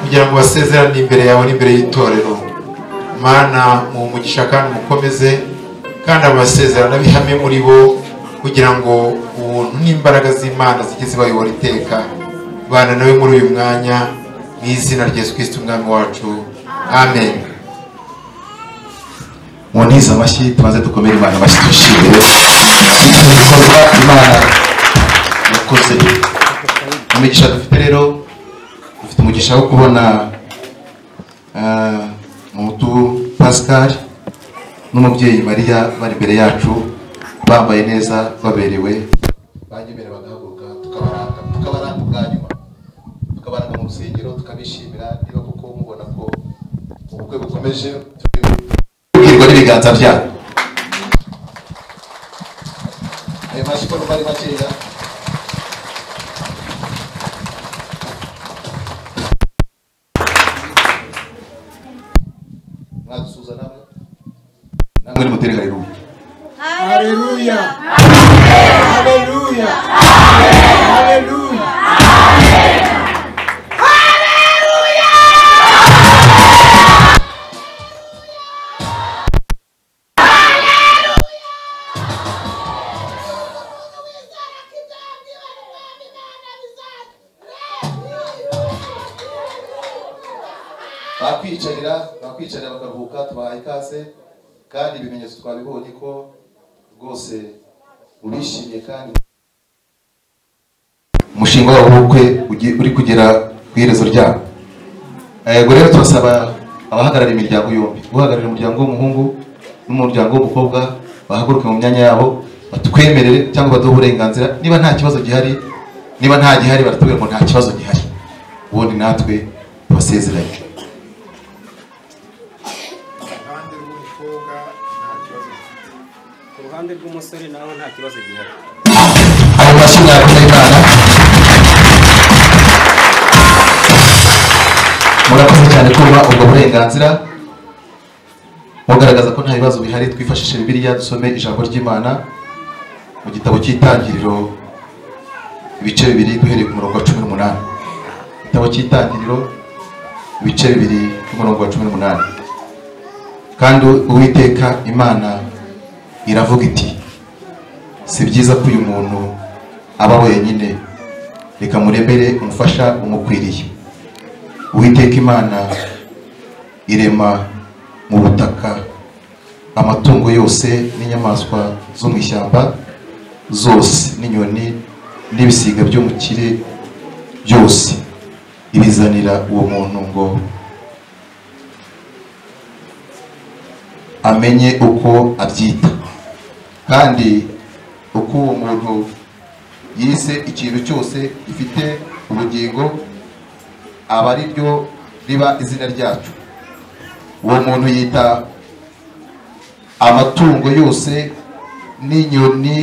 kugira ngo basezerane imbere yawe n'imbere y'itorero mana mu mugisha kandi mukomeze kandi amasezerano abihame muri bo kugira ngo ubuntu n'imbaraga z'imana zijye zibayobora iteka bana nawe muri uyu mwanya mu izina rya yesu kirisiti umwami wacu amen mu ntiza amashyi tumaze dukomere imana amashyi dushimiye iki gikorwa imana yakoze umugisha dufite rero dufite umugisha wo kubona ah, mutu pascal n'umubyeyi mariya bari imbere yacu bambaye neza baberewe banyemerera bagahaguruka tukabaranga tukabaranga ubwa nyuma tukabaranga mu rusengero tukabishimira niba kuko mubona ko ubukwe bukomeje tubwirwa n'ibiganza byabo ayo mashyi ko bari makeya mwadusuhuza namwe namwe nimutere haleluya haleluya haleluya haleluya bakwicarira bakwicarira bakaruhuka tubahaye ikaze kandi ibimenyetso twabibonye ko rwose urishimye kandi umushinga wabo w'ubukwe ugi- uri kugera ku iherezo ryabo yego rero turasaba abahagarariye imiryango yombi uhagarariye umuryango w'umuhungu n'umuryango w'umukobwa bahaguruke mu myanya yabo batwemerere cyangwa baduhe uburenganzira niba nta kibazo gihari niba nta gihari baratubwira ngo nta kibazo gihari ubundi natwe tubasezeranye ku ruhande rw'umusore naho nta kibazo gihari ayo mashyi mwakoze imana murakoze cyane kuba ubwo burenganzira mugaragaza ko nta bibazo bihari twifashishe bibiliya dusome ijambo ry'imana mu gitabo cy'itangiriro ibice bibiri duhereye ku murongo wa cumi n'umunani igitabo cy'itangiriro ibice bibiri by'umurongo wa cumi n'umunani kandi uwiteka imana iravuga iti si byiza ko uyu muntu aba wenyine reka muremere umufasha umukwiriye uwiteka imana irema mu butaka amatungo yose n'inyamaswa zo mu ishyamba zose n'inyoni n'ibisiga byo mu kirere byose ibizanira uwo muntu ngo amenye uko abyita kandi uko uwo muntu yise ikintu cyose gifite ubugingo aba ari ryo riba izina ryacyo uwo muntu yita amatungo yose n'inyoni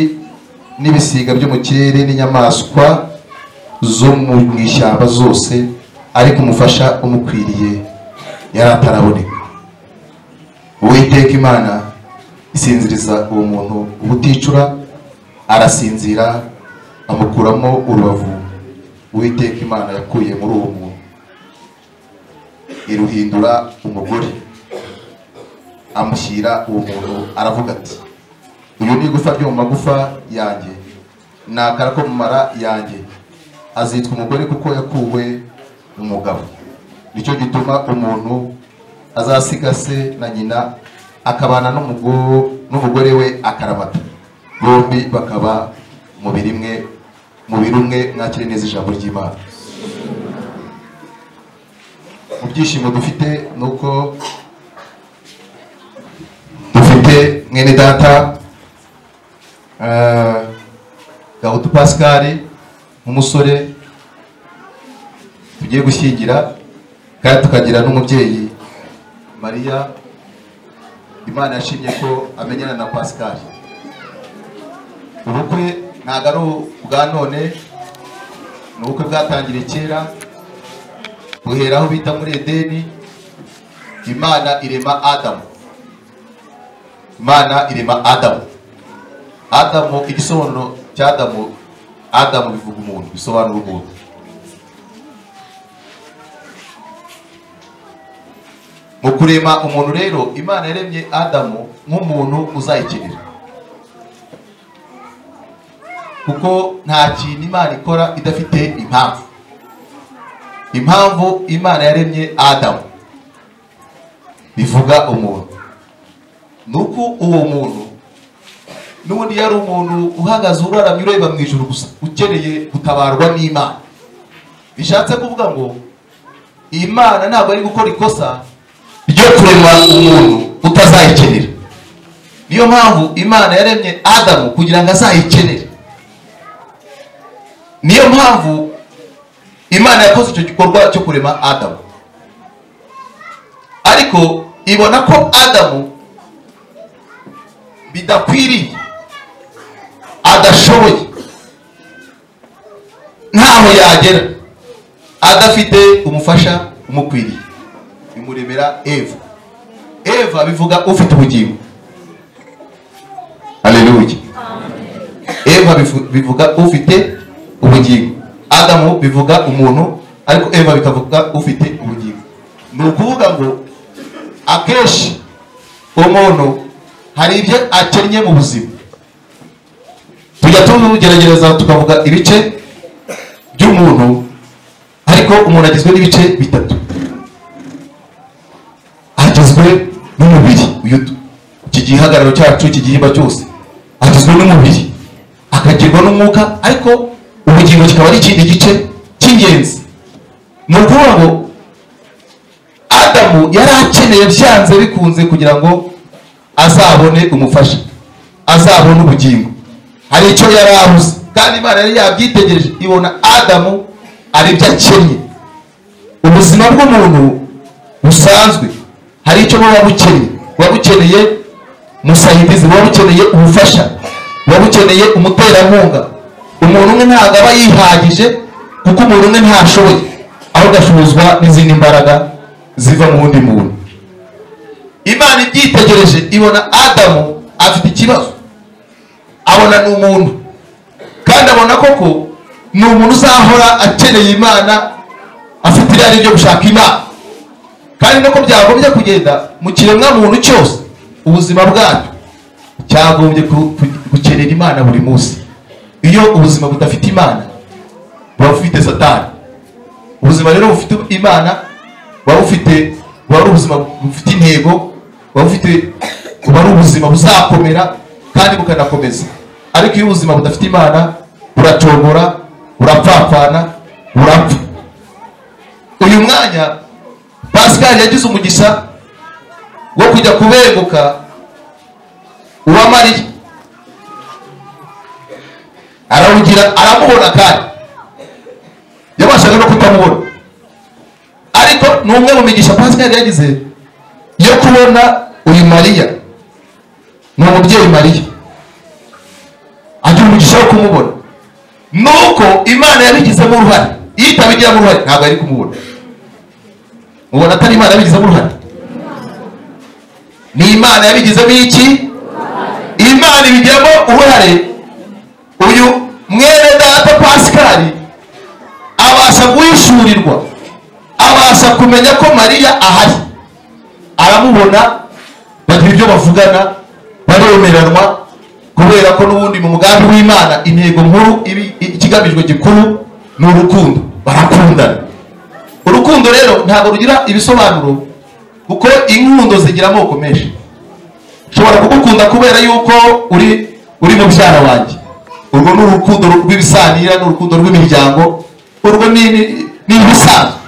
n'ibisiga byo mu kirere n'inyamaswa zo mu ishyamba zose ariko umufasha umukwiriye yari ataraboneka uwiteka imana isinziriza uwo muntu ubuticura arasinzira amukuramo urubavu uwiteka imana yakuye muri uwo muntu iruhindura umugore amushyira uwo muntu aravuga ati uyu ni igufa ryo mu magufa yanjye ni akara ko mu mara yanjye azitwa umugore kuko yakuwe umugabo nicyo gituma umuntu azasiga se na nyina akabana n'umugo- n'umugore we akaramata bombi bakaba umubiri umwe umubiri umwe mwakire neza ijambo ry'imana mu byishimo dufite ni uko dufite mwene data eh, gahutu pascal nk'umusore tugiye gushyingira kandi tukagira n'umubyeyi mariya imana yashimye ko amenyana na pascal ubukwe ntabwo ari ubwa none ni ubukwe bwatangiriye kera buhera aho bita muri edeni imana irema adamu imana irema adamu adamu igisobanuro cya adamu adamu bivuga umuntu bisobanura umuntu mu kurema umuntu rero imana yaremye adamu nk'umuntu uzayikenera kuko nta kintu imana ikora idafite impamvu impamvu imana yaremye adamu bivuga umuntu ni uko uwo muntu n'ubundi yari umuntu uhagaze uraramye ureba mu ijoro gusa ukeneye gutabarwa n'imana bishatse kuvuga ngo imana ntabwo ari gukora ikosa ryo kurema umuntu utazayikenera niyo mpamvu imana yaremye adamu kugira ngo azayikenere niyo mpamvu imana yakoze icyo gikorwa cyo kurema adamu ariko ibona ko adamu bidakwiriye adashoboye ntaho yagera adafite umufasha umukwiriye bimuremera eva eva bivuga ufite ubugingo aleluya eva bifu- bivuga ufite ubugingo adamu bivuga umuntu ariko eva bikavuga ufite ubugingo ni ukuvuga ngo akenshi umuntu hari ibyo akennye mu buzima tujya tugerageza tukavuga ibice by'umuntu ariko umuntu agizwe n'ibice bitatu agizwe n'umubiri uyu tu- iki gihagararo cyacu iki gihimba cyose agizwe n'umubiri akagirwa n'umwuka ariko ubugingo kikaba ari ikindi gice cy'ingenzi ni ukuvuga ngo adamu yari akeneye byanze bikunze kugira ngo azabone umufasha azabone ubugingo hari icyo yari abuze kandi imana yari yabyitegereje ibona adamu ari byo akennye ubuzima bw'umuntu busanzwe hari icyo buba bukeneye buba bukeneye musahindizi buba bukeneye ubufasha buba bukeneye umuterankunga umuntu umwe ntabwo aba yihagije kuko umuntu umwe ntashoboye ahubwo ashobozwa n'izindi mbaraga ziva mu wundi muntu imana ibyitegereje ibona adamu afite ikibazo abona ni umuntu kandi abona koko ni umuntu uzahora akeneye imana afite irari ryo gushaka imana kandi nuko byagombye kugenda mu kiremwamuntu cyose ubuzima bwacyo cyagombye ku- ku- gukenera imana buri munsi iyo ubuzima budafite imana buba bufite satani ubuzima rero bufite imana buba bufite buba ari ubuzima bufite intego buba bufite buba ari ubuzima buzakomera kandi bukanakomeza ariko iyo ubuzima budafite imana buracogora burapfapfana burapfa uyu mwanya pascal yagize umugisha wo kujya kubenguka uwa mariya arawugira aramubona kandi yabashaga no kutamubona ariko ni umwe mu migisha pascal yagize yo kubona uyu mariya ni umubyeyi mariya agira umugisha wo kumubona nuko imana yabigizemo uruhare iyo itabigiramo uruhare ntabwo yari kumubona mubona atari imana yabigizemo uruhare ni imana yabigizemo iki imana ibigiramo uruhare uyu mwene data pasikari abasha guhishurirwa abasha kumenya ko mariya ahari aramubona bagira ibyo bavugana baremeranwa kubera ko n'ubundi mu mugambi w'imana intego nkuru ibi- ikigamijwe gikuru ni urukundo barakundana urukundo rero ntabwo rugira ibisobanuro kuko inkundo zigira amoko menshi nshobora kugukunda kubera yuko uri uri mubyara wanjye urwo ni urukundo rw'ibisanira ni urukundo rw'imiryango urwo ni ni- ni ibisanzwe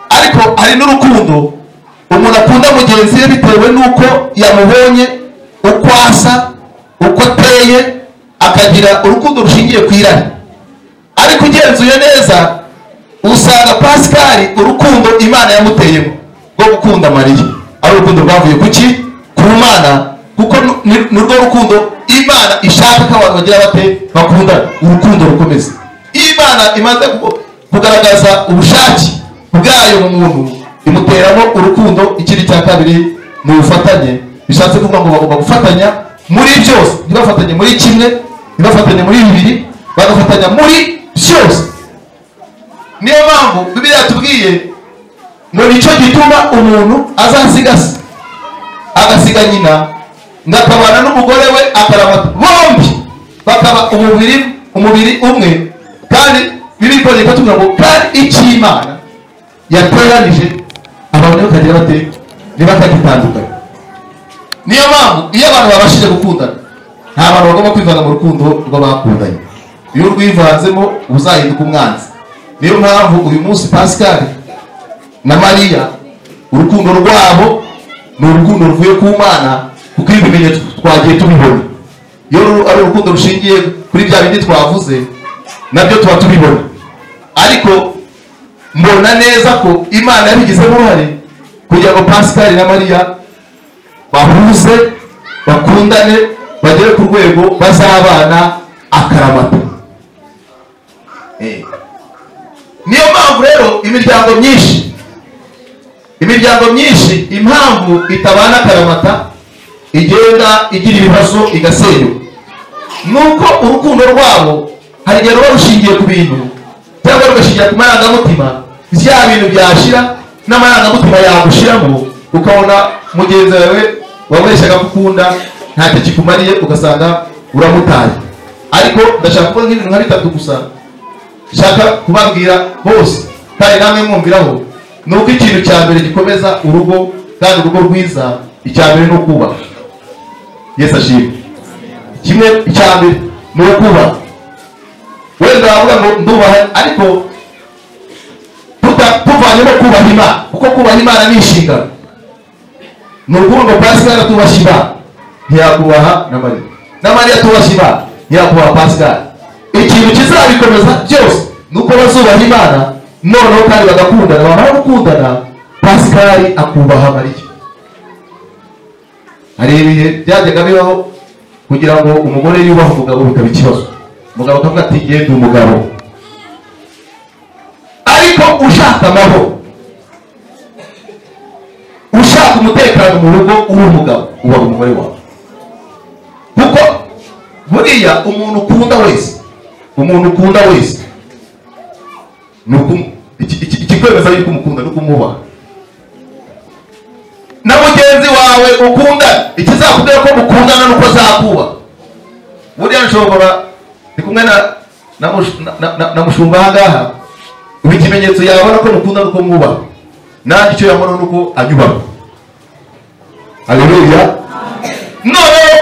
ariko hari n'urukundo umuntu akunda mugenzi we bitewe n'uko yamubonye uko asa uko ateye akagira urukundo rushingiye ku irari ariko ugenzuye neza usanga pasikari urukundo imana yamuteyemo rwo gukunda mariya ari urukundo rwavuye ku ki ku mana kuko nu- ni- ni rwo rukundo imana ishaka ko abantu bagira bate bakundana urukundo rukomeza iyo imana imaze ku- kugaragaza ubushake bwayo mu muntu imuteramo urukundo ikindi cya kabiri ni ubufatanye bishatse kuvuga ngo bagomba gufatanya muri byose ntibafatanye muri kimwe ntibafatanye muri bibiri bagafatanya muri byose niyo mpamvu bibiliya yatubwiye ngo nicyo gituma umuntu azasigasa agasiga nyina ngo akabana n'umugore we akaramata bombi bakaba umubiri umubiri umwe kandi bibiliya ikongera ikatubwira ngo kandi icyo imana yateranije abantu bakagira bate ntibakagitandukanye niyo mpamvu iyo abantu babashije gukundana nta bantu bagomba kwivanga mu rukundo rw'abakundanye iyo urwivanzemo uba uzahinduka umwanzi niyo mpamvu uyu munsi pascal na mariya urukundo rwabo ni urukundo ruvuye ku mana kuko ibi bimenyetso twagiye tubibona iyo ru- ari urukundo rushingiye kuri bya bindi twavuze nabyo tuba tubibona ariko mbona neza ko imana yabigizemo uruhare kugira ngo pascal na mariya bahuze bakundane bagere ku rwego bazabana akaramata Eh. niyo mpamvu rero imiryango myinshi imiryango myinshi impamvu itabana akaramata igenda igira ibibazo igasenyuka nuko urukundo rwabo hari igihe ruba rushingiye ku bintu cyangwa rugashingira ku marangamutima bya bintu byashira n'amarangamutima yagushiramo ukabona mugenzi wawe wamureshyaga gukunda ntacyo kikumariye ugasanga uramutaye ariko ndashaka kuvuga nk'ibintu nka bitatu gusa nshaka kubabwira bose kandi namwe mwumviraho ni uko ikintu cya mbere gikomeza urugo kandi urugo rwiza icya mbere ni ukubaka yesu ashimwe kimwe icya mbere ni ukubaka wenda wavuga ngo ndubaha ariko tuta- tuvanyemo kubaha imana kuko kubaha imana ni inshingano ni ukuvuga ngo pasikari atubashye imana ntiyakubaha na mariya na mariya atubashye imana ntiyakubaha pasikari ikintu kizabikomeza byose ni uko bazubaha imana noneho kandi bagakundana bamara gukundana pasikari akubaha mariya hari ibihe byajyaga bibaho kugira ngo umugore yubahe umugabo bikaba ikibazo umugabo akavuga ati yenda umugabo ariko ushaka amahoro ushaka umutekano mu rugo uri umugabo uba umugore wawe kuko buriya umuntu ukunda wese umuntu ukunda wese ni ukum- iki- iki- ikikwemeza yuko umukunda ni ukumubaha na mugenzi wawe ukunda ikizakubwira ko mukundana nuko azakubaha buriya nshobora ndi kumwe na na mush- na- na- na- na mushumba ahangaha ubu ikimenyetso yabona ko mukunda nuko mwubaha nanjye icyo yabona nuko anyubaho haleluya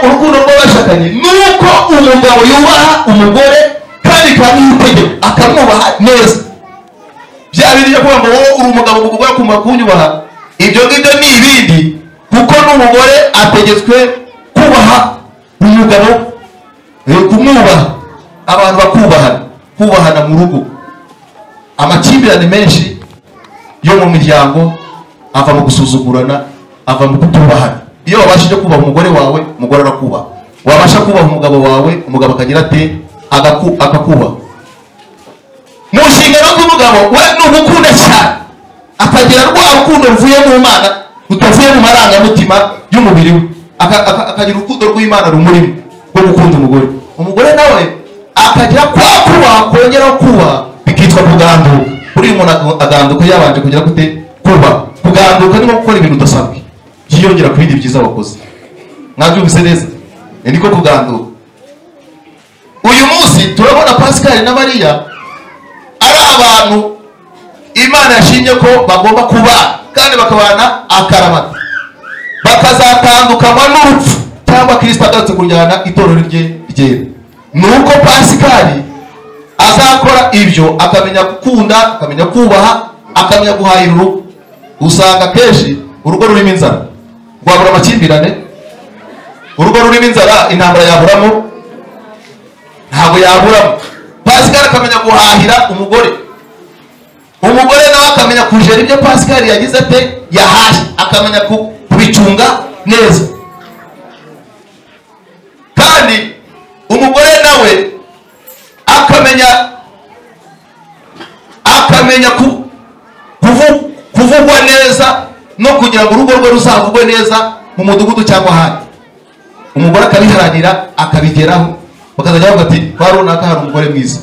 urukundo rw'abashakanye ni uko umugabo yubaha umugore kandi akamwitegeho akamwubaha neza bya bindi byo kuvuga ngo wowe uri umugabo umugore akumva kunyubaha ibyo ngibyo ni ibindi kuko n'umugore ategetswe kubaha umugabo eh, kumwubaha abantu bakubahana kubahana mu rugo amakimbirane menshi yo mu miryango ava mu gusuzugurana ava mu kutubahana iyo wabashije kubaha umugore wawe umugore arakubaha wabasha kubaha umugabo wawe umugabo akagira ate agaku- akakubaha mu nshingano z'umugabo we ni ugukunda cyane akagira rwa rukundo ruvuye mu mana rutavuye mu marangamutima y'umubiri we Aka- aka- akagira urukundo rw'imana rumurimo rwo gukunda umugore umugore nawe akagira kwa kubaha kongera kubaha bikitwa kuganduka buriya umuntu aga- aganduka yabanje kugira gute kubaha kuganduka ni nko gukora ibintu udasanzwe byiyongera ku bindi byiza wakoze mwabyumvise neza Ni niko kuganduka uyu munsi turabona pascal na mariya ari abantu imana yashimye ko bagomba kubana kandi bakabana akaramata bakazatandukanywa n'urupfu cyangwa kirisita agarutse kujyana itorero rye ryera ni uko pasikari azakora ibyo akamenya gukunda akamenya kubaha akamenya guhahira urugo usanga akenshi urugo rurimo inzara rwabura amakimbirane urugo rurimo inzara intambara yaburamo ntabwo yaburamo pasikari akamenya guhahira umugore umugore nawe akamenya kujera ibyo pasikari yagize ate yahashye akamenya ku- kubicunga neza kandi umugore nawe akamenya akamenya ku- kuvu- kuvugwa neza no kugira ngo urugo rwe ruzavugwe neza mu mudugudu cyangwa ahandi umugore akabiharanira akabigeraho bakazajya bavuga ati kwa runaka hari umugore mwiza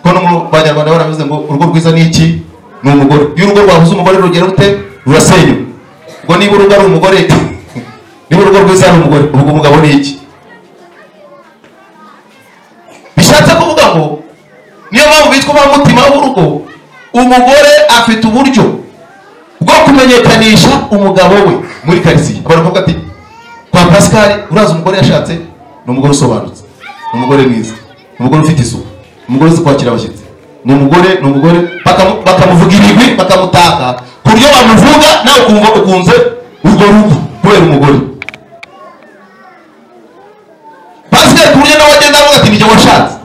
kuko no mu banyarwanda baravuze ngo urugo rwiza ni iki ni umugore iyo urugo rwabuze umugore rugera rute rurasenyuka ubwo niba urugo ari umugore niba urugo rwiza ari umugore ubwo umugabo ni iki bishatse kuvuga ngo niyo mpamvu bitwa umutima w'urugo umugore afite uburyo bwo kumenyekanisha umugabo we muri karitsiye abantu bavuga ati kwa pasikari urazi umugore yashatse ni umugore usobanutse ni umugore mwiza ni umugore ufite isuku ni umugore uzi kwakira abashyitsi ni umugore ni umugore bakamu- bakamuvuga ibigwi bakamutaka ku buryo bamuvuga nawe ukumva ukunze urwo rugo kubera umugore pasikari ku buryo nawe agenda avuga ati nijye washatse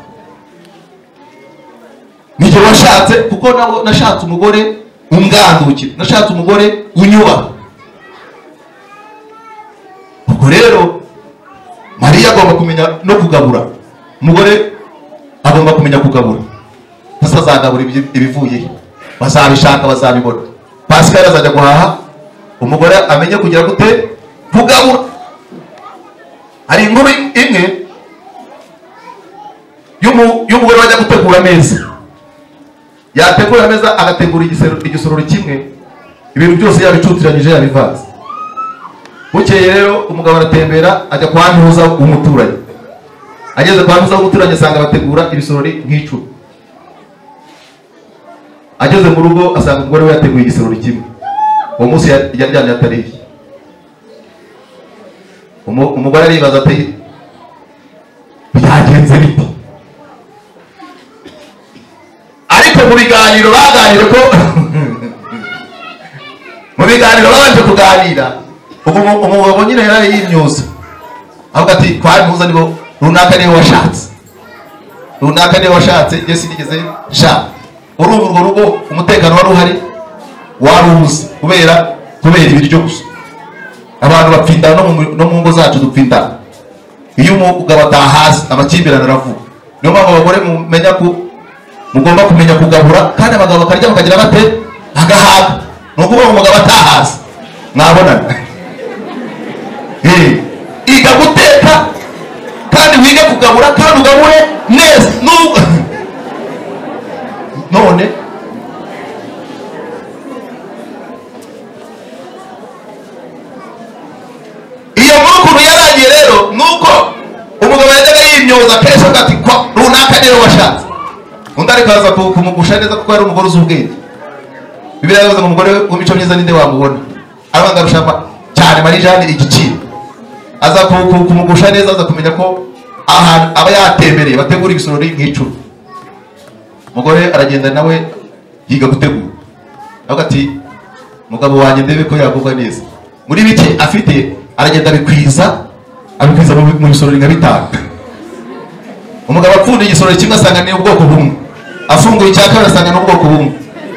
nijye washatse kuko nawe nashatse umugore umwandukira nashatse umugore unyubaha ubwo rero mariya agomba kumenya no kugabura umugore agomba kumenya kugabura atazagabura ibi- ibivuyeyo bazabishaka bazabibona pasikari azajya guhaha umugore amenye kugira gute kugabura hari inkuru imwe y'umu- y'umugore wajya gutegura ameza yategura ameza agategura igisero- igisorori kimwe ibintu byose yabicutiranyije yabivanze bukeye rero umugabo aratembera ajya kwa ntuza w'umuturanyi ageze kwa ntuza w'umuturanyi asanga bategura ibisorori nk'icumi ageze mu rugo asanga umugore we yateguye igisorori kimwe uwo munsi ya- yaryamye atariye Umu- umugore aribaza ati byagenze bite ariko mu biganiro baganire ko mu biganiro babanje kuganira ubu umu- umugabo nyine yari yimyuza avuga ati kwa ntuza nibo runaka niwe washatse runaka niwe washatse njye sinigeze nshaka urumva urwo rugo umutekano wari uhari warubuze kubera kubera ibiryo gusa abantu bapfindana no mu- no mu ngo zacu dupfindana iyo umugabo atahazi amakimbirane aravuga niyo mpamvu abagore mumenya ku mugomba kumenya kugabura kandi abagabo bakarya bakagira bate agahaga ni ukuvuga ngo umugabo atahazi mwabonana Eh, iga guteka kandi wige kugabura kandi ugabure neza n'ubwo none iyo nkuru ukuntu yarangiye rero ni uko umugabo yajyaga yimyoza kenshi avuga ati "Ko runaka niwe washatse undi ariko aza ku- kumugusha neza kuko yari umugore uzi ubwenge bibiri yavuze ngo umugore w'imico myiza ninde wamubona arabanza arusha ama- cyane marijani igiciro aza ku- ku- kumugusha neza aza kumenya ko ahantu aba yatembereye bategura ibisorori nk'icumi umugore aragenda nawe yiga gutegura avuga ati mugabo wanjye ndebe ko yagubwa neza muri bike afite aragenda abikwiza abikwiza mu mu bisorori nka bitanu umugabo apfunda igisorori kimwe asanga ni ubwoko bumwe afunguye icya kabiri asanga ni ubwoko bumwe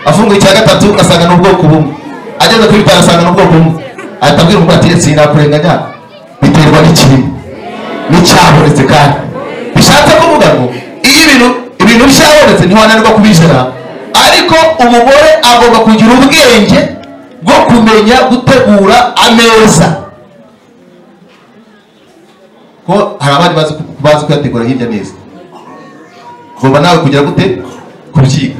afunguye icya gatatu asanga ni ubwoko bumwe ageze kuri bitanu asanga ni ubwoko bumwe ahita abwira umugabo ati sinakurenganya biterwa n'ikirimo n'icyabonetse kandi bishatse kuvuga ngo iyo ibintu ibintu byabonetse ntiwananirwa kubizana ariko umugore agomba kugira ubwenge bwo kumenya gutegura ameza ko hari abandi bazi ku- bazi kuyategura hirya neza ugomba nawe kugera gute kubyiga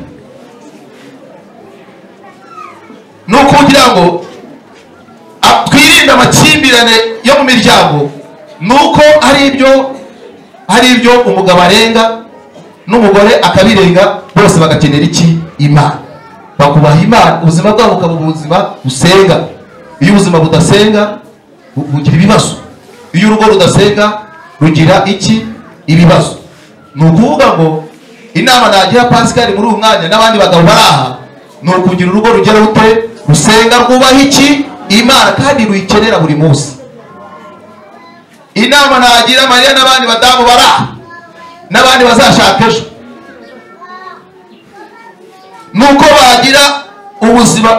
ni ukugira ngo a- twirinde amakimbirane yo mu miryango ni uko hari ibyo hari ibyo umugabo arenga n'umugore akabirenga bose bagakenera iki imana bakubaha imana ubuzima bwabo bukaba ubuzima busenga iyo ubuzima budasenga bu- bugira ibibazo iyo urugo rudasenga rugira iki ibibazo ni ukuvuga ngo inama nagira pasikari muri uyu mwanya n'abandi bagabo bari aha ni ukugira urugo rugera rute rusenga rwubaha iki imana kandi ruyikenera buri munsi inama nagira mariya n'abandi badamu bari aha n'abandi bazashaka ejo ni uko bagira ubuzima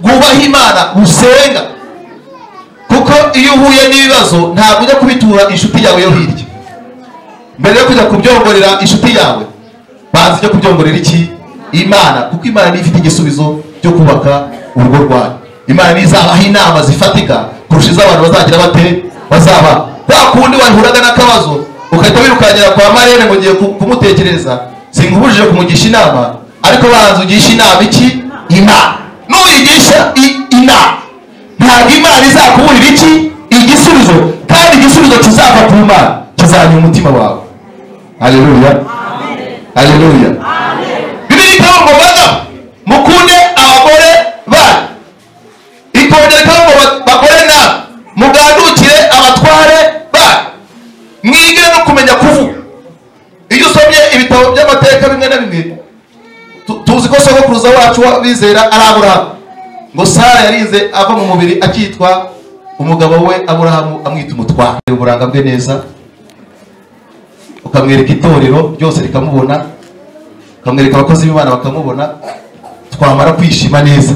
bwubaha imana busenga kuko iyo uhuye n'ibibazo ntabwo ujya kubitura inshuti yawe yo hirya mbere yo kujya kubyongorera inshuti yawe banza ujya kubyongorera iki imana kuko imana niyo ifite igisubizo cyo kubaka urugo rwawe imana niyo izabaha inama zifatika kurusha iz'abantu bazagira bate bazaba wa kundi wahuraga n'akabazo ugahita wirukankira kwa marene ngo ugiye ku- kumutekereza sinkubujije kumugisha inama ariko banza ugisha inama iki imana n'uyigisha i- inama ntabwo imana izakuburira iki igisubizo kandi igisubizo kizava ku mana kizanya umutima wawe haleluya haleluya bibiri ikavuga ngo bagabo mukunde abagore banyu ikongera ikavuga ngo ba- bagore nawe mugandukire abatware banyu mwige no kumenya kuvuga iyo usomye ibitabo by'amateka bimwe na bimwe tu- tuzi ko sogokuruza wacu w'abizera ari aburahamu ngo sara yarize ava mu mubiri akitwa umugabo we aburahamu amwita umutware uburanga bwe neza ukamwereka itorero ryose rikamubona ukamwereka abakozi b'imana bakamubona twamara kwishima neza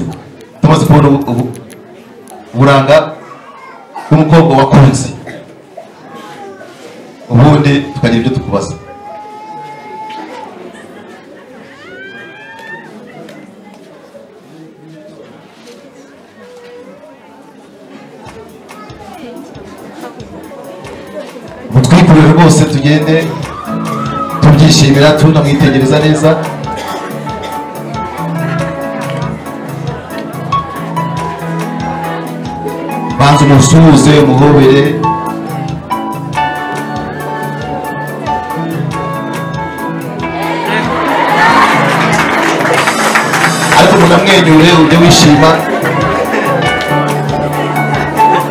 tumaze kubona ubu- ubu- uburanga bw'umukobwa wakunze ubundi tukagira ibyo tukubaza mutwikurire rwose tugende tubyishimira tunamwitegereza neza banza umusuhuze umuhobere ariko munamwenyure ujye wishima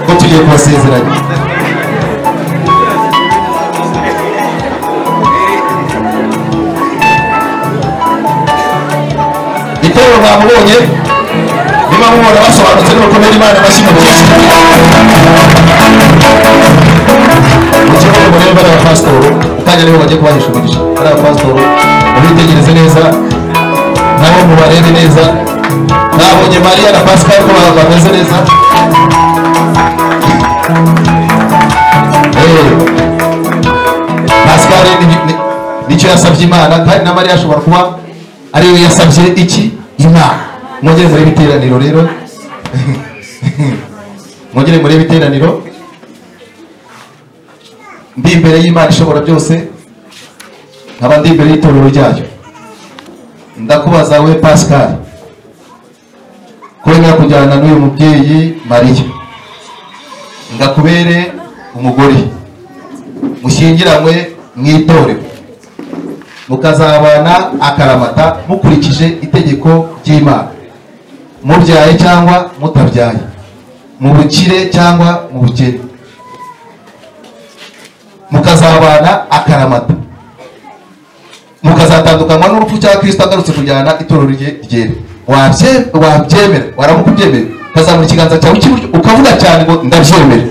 ko tugiye kubasezeranya gitero mwamubonye niba mubona basobanutse n'urukomere imana amashyi mu byinshi ikibazo rero bari abapasitori kandi nibo bagiye kubahisha umugisha bari abapasitori mubitegereze neza nabo mubarebe neza nabonye mariya na pascal ko ba- bameze neza Eh, pascal ni- ni- nicyo yasabye imana kandi na mariya ashobora kuba ariyo yasabye iki imana mwongere murebe iteraniro rero mwongere murebe iteraniro ndi imbere y'imana ishobora byose nkaba ndi imbere y'itorero ryayo ndakubaza we pascal ko wemera kujyana n'uyu mubyeyi mariya ngakubere umugore mushyingiranywe mu itorero mukazabana akaramata mukurikije itegeko ry'imana mubyaye cyangwa mutabyaye mu bukire cyangwa mu bukene mukazabana akaramata mukazatandukanywa n'urupfu cya kirisito agarutse kujyana itorero rye ryera Wabye- wabyemera waramuka ubyemera ukazamura ikiganza cyawe cy'iburyo ukavuga cyane ngo ndabyemera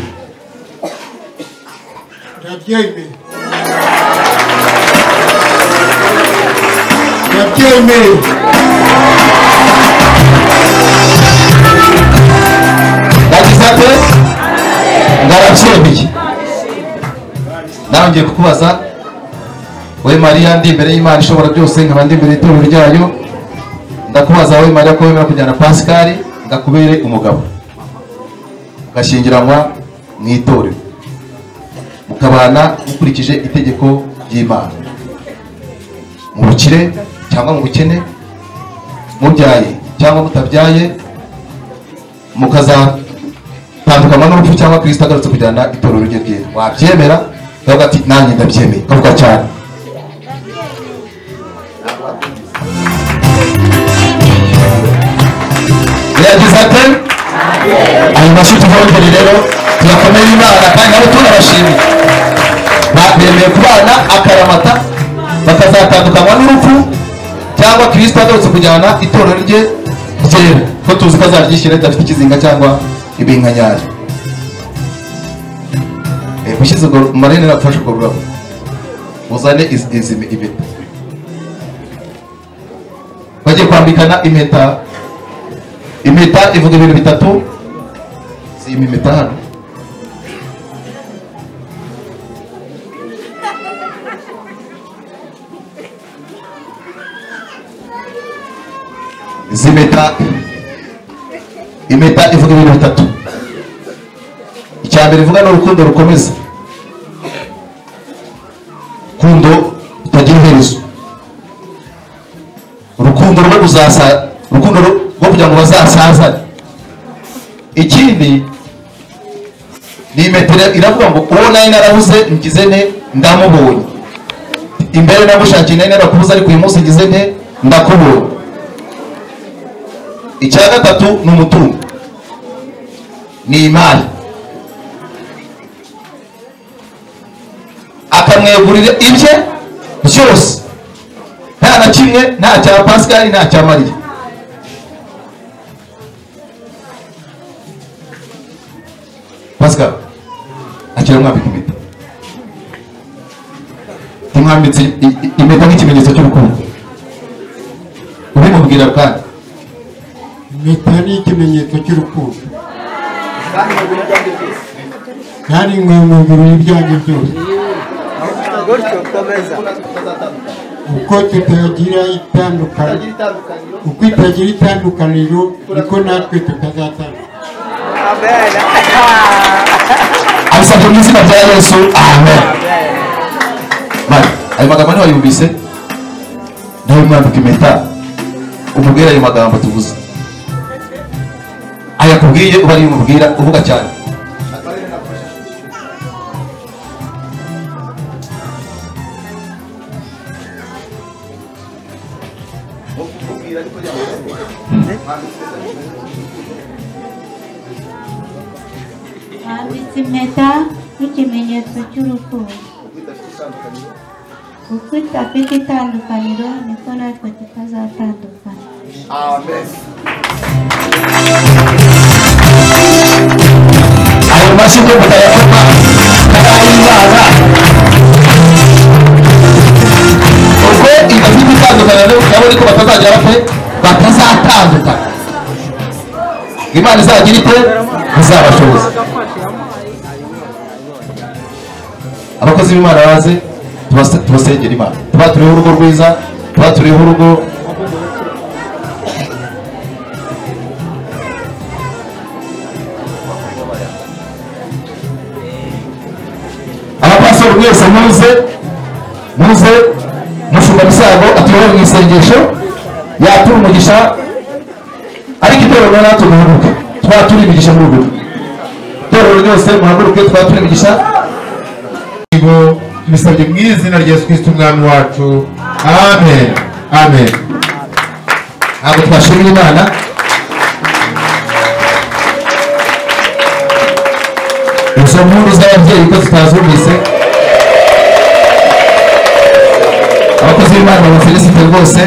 ndabyemeye ndabyemeye yagize ate ndarabyemeye nawe ngiye kukubaza we mariya ndi imbere y'imana ishobora byose nkaba ndi imbere y'itorero ryayo ndakubaza we mariya ko wemera kujyana pasikari ngakubere umugabo ugashyingiranwa mu itorero mukabana mukurikije itegeko ry'imana mu bukire cyangwa mu bukene mubyaye cyangwa mutabyaye mukazana tandukanywa n'urupfu cyangwa kirisita agarutse kujyana itorero rye ryera wabyemera ndavuga ati nanjye ndabyemeye kavuga cyane yagize ate ayo mashyi tuvongere rero tuyakomere imana kandi nabo tunabashimiye bemeye kubana akaramata bakazatandukanywa n'urupfu cyangwa kirisita agarutse kujyana itorero rye ryera ko tuzi ko azaryishyira ridafite ikizinga cyangwa ibinkanyari Eh, ushyize urwo marene rafashe urwo rurabo uzane iz- izi impeta bagiye kwambikana impeta impeta ivuga ibintu bitatu zima impeta hano izi impeta impeta ivuga ibintu bitatu icya mbere ivuga ni urukundo rukomeza rukundo rutagira iherezo urukundo rwo kuzasa urukundo ru- rwo kugira ngo bazasazane ikindi ni imetero iravuga ngo uwo nari narabuze ngize ne ndamubonye imbere namushakiye nari narakubuze ariko uyu munsi ngize ne ndakubonye icya gatatu ni umutungo ni imari akamwegurira ibye byose nta na kimwe nta cya pasikari nta cya mariya pasikari akira mwambika impeta ntimwambitse i- i- impeta nk'ikimenyetso cy'urukundo ubimubwira kandi impeta ni ikimenyetso cy'urukundo kandi nkwiye mu birori byanjye byose gutyo komeza uko tutagira itandukaniro uko itagira itandukaniro niko natwe tutazatandukana abisabye mu izina rya yesu amen Mari, ayo magambo ntiwayumvise nawe mwambika impeta umubwire ayo magambo tuvuze ayakubwiye uba ariyo umubwira uvuga cyane Mwambitse impeta nk'ikimenyetso cy'urukundo uko idafite itandukaniro niko natwe tutazatandukana ayo mashyi yo mutayakoma karayimana ubwo idafite itandukaniro nabo ariko batazagera pe batazatandukana imana izagira ite izabashoboza abakozi b'imana baze tubase- tubasengera imana tuba turiho urugo rwiza tuba turiho urugo abapasiteri mwese muze muze mushumba misago atuyobore mu isengesho yatura umugisha ariko itorero natwe duhaguruke tuba turi imigisha mu rugo itorero ryose muhaguruke tuba turi imigisha Ngo tubisabye mu izina rya yesu kirisito umwami wacu amen amen ntabwo twashimira imana izo nkuru z'ababyeyi ko zitazumvise abakozi b'imana babafelisite rwose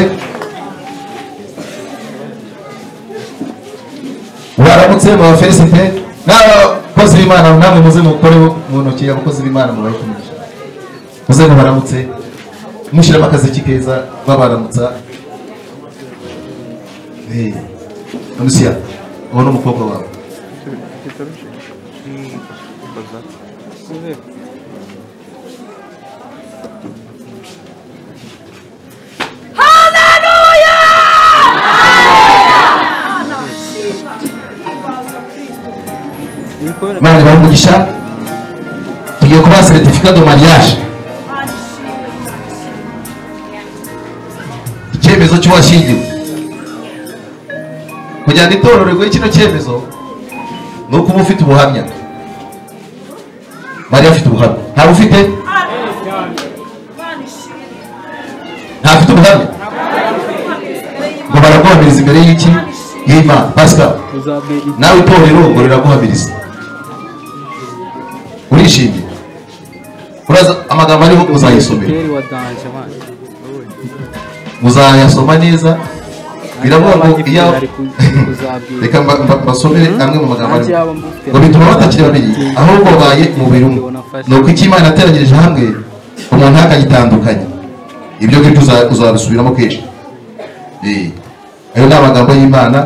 baramutse babafelisite n'abakozi b'imana namwe muze mukore mu ntoki abakozi b'imana mubahe umugisha muze mubaramutse mushyiramo akaziki keza babaramutsa Eh, Anusia, uwo ni umukobwa wawe imana ibahe umugisha tugiye kubaha seritifika do mariage icyemezo cy'uwashyingiwe kugira ngo itororerwe kino cyemezo ni ukuba ufite ubuhamya mariya afite ubuhamya ntawe ufite ntafite ubuhamya ngo baraguhamiriza imbere y'iki y'imana pasika nawe itorero ngo riraguhamiriza urishimye uraza amagambo ariho uzayisomera Muteri wa danje abana. muzayasoma neza biravuga ngo iyo reka mba- mba- mbasomere amwe mu magambo arimo ngo bituma batakiri babiri ahubwo babaye umubiri umwe ni uko icyo imana yateranyirije hamwe umuntu akagitandukanya ibyo ngibyo uza- uzabisubiramo kenshi Eh, ayo ni amagambo y'imana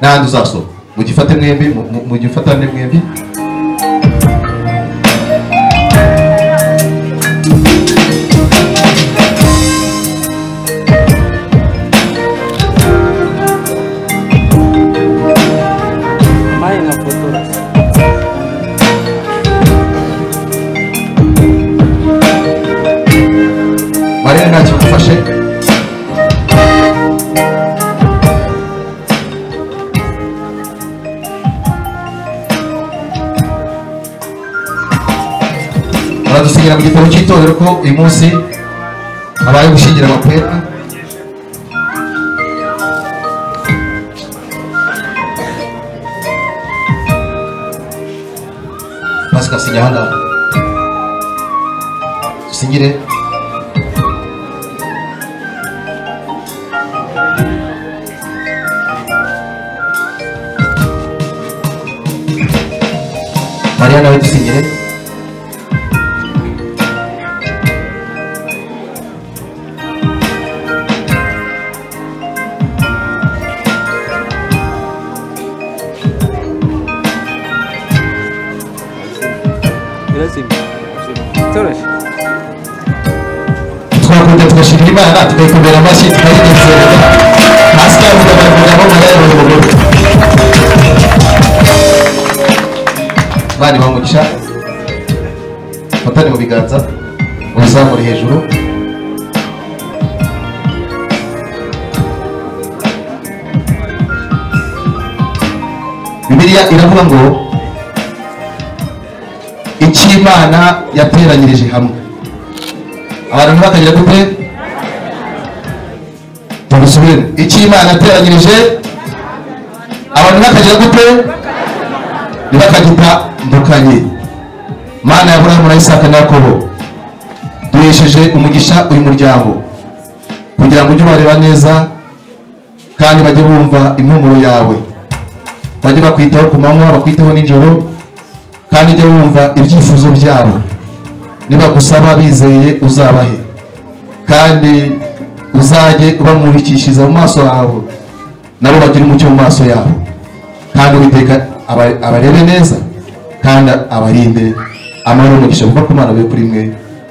n'ahandi uzasoma mugifate mwembi mu- mu- mugifatane mwembi Maye na fotora. mariya ntacyo mufashe baradusinyira mu gitabo cy'itorero ko uyu munsi habaye gushyingira amakweta pasika sinya hano dusinyire mariya nawe dusinyire Irazima. Toroshe. twakunze tugashimira imana tukayikomera amashyi tukayinezereza hasi cyangwa tukagaragara aho mariya yabonye umugore bari bamugisha fatane mu biganza ubizamure hejuru bibiliya iravuga ngo icyo imana yateranyirije hamwe abantu bakagira gute tubisubire icyo imana yateranyirije abantu bakagira gute ntibakagita ndukanye mana ya burahamu na isaka na yakobo duhesheje umugisha uyu muryango kugira ngo ujye ubareba neza kandi bajye bumva impumuro yawe bajye bakwitaho ku manywa bakwitaho nijoro kandi ujye wumva ibyifuzo byabo nibagusaba bizeye uzabahe kandi uzajye ubamurikishiriza mu maso yawe nabo bagire umucyo mu maso yabo kandi uwiteka aba- abarebe neza kandi abarinde amahoro n'umugisha kuva ku mana be kuri mwe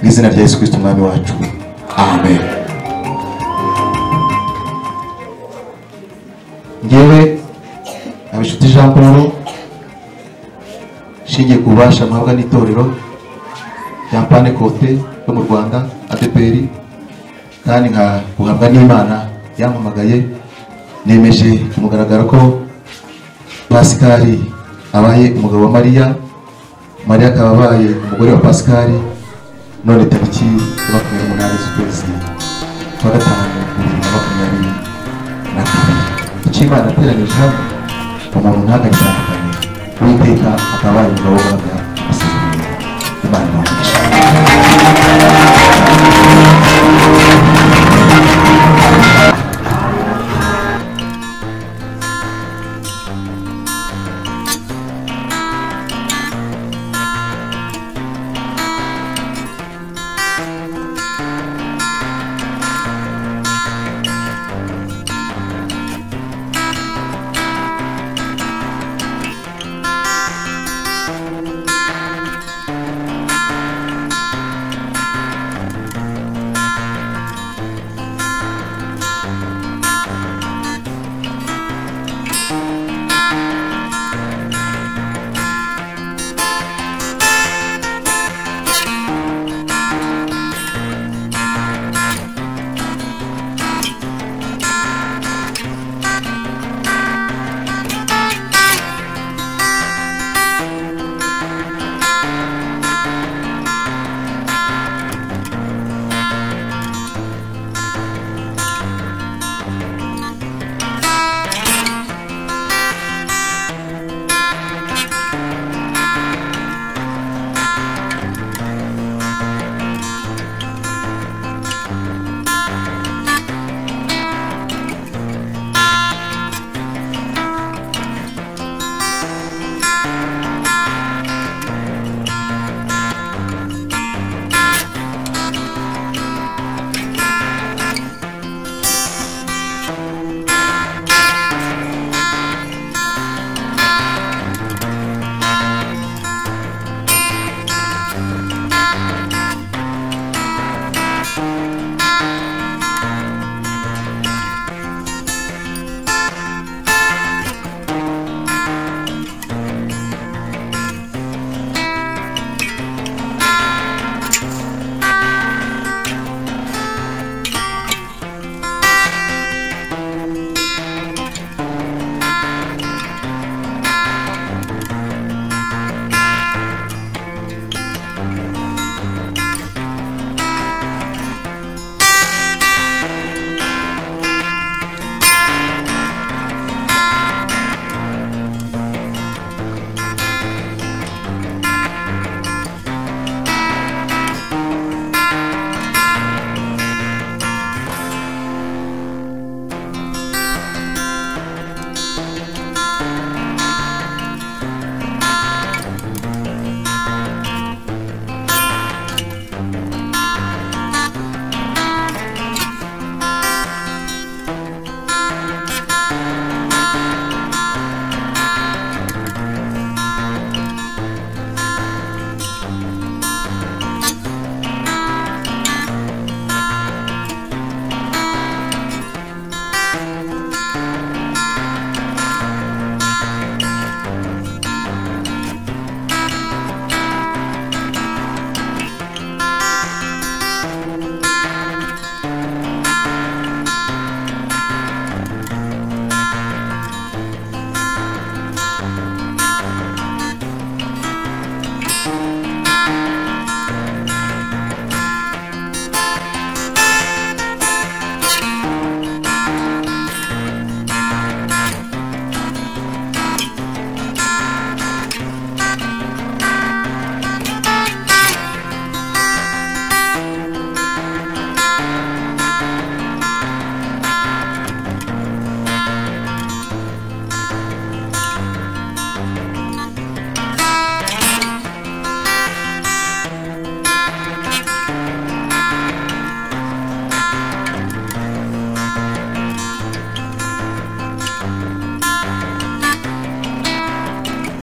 mu izina rya yesu kirisito umwami wacu amen ngewe abishuti jean paul nshingiye ku bubasha mpabwa n'itorero champagne kote yo mu rwanda adpr kandi nka guhabwa n'imana yampamagaye nemeje kumugaragara ko pasikari abaye umugabo wa mariya mariya akaba abaye umugore wa pasikari none tariki ya makumyabiri n'umunani z'ukwezi kwa gatanu bibiri na makumyabiri na kabiri icyo imana yateranyije hamwe umuntu ntagakitandukanye uwiteka akaba abaye umugabo wa mariya imana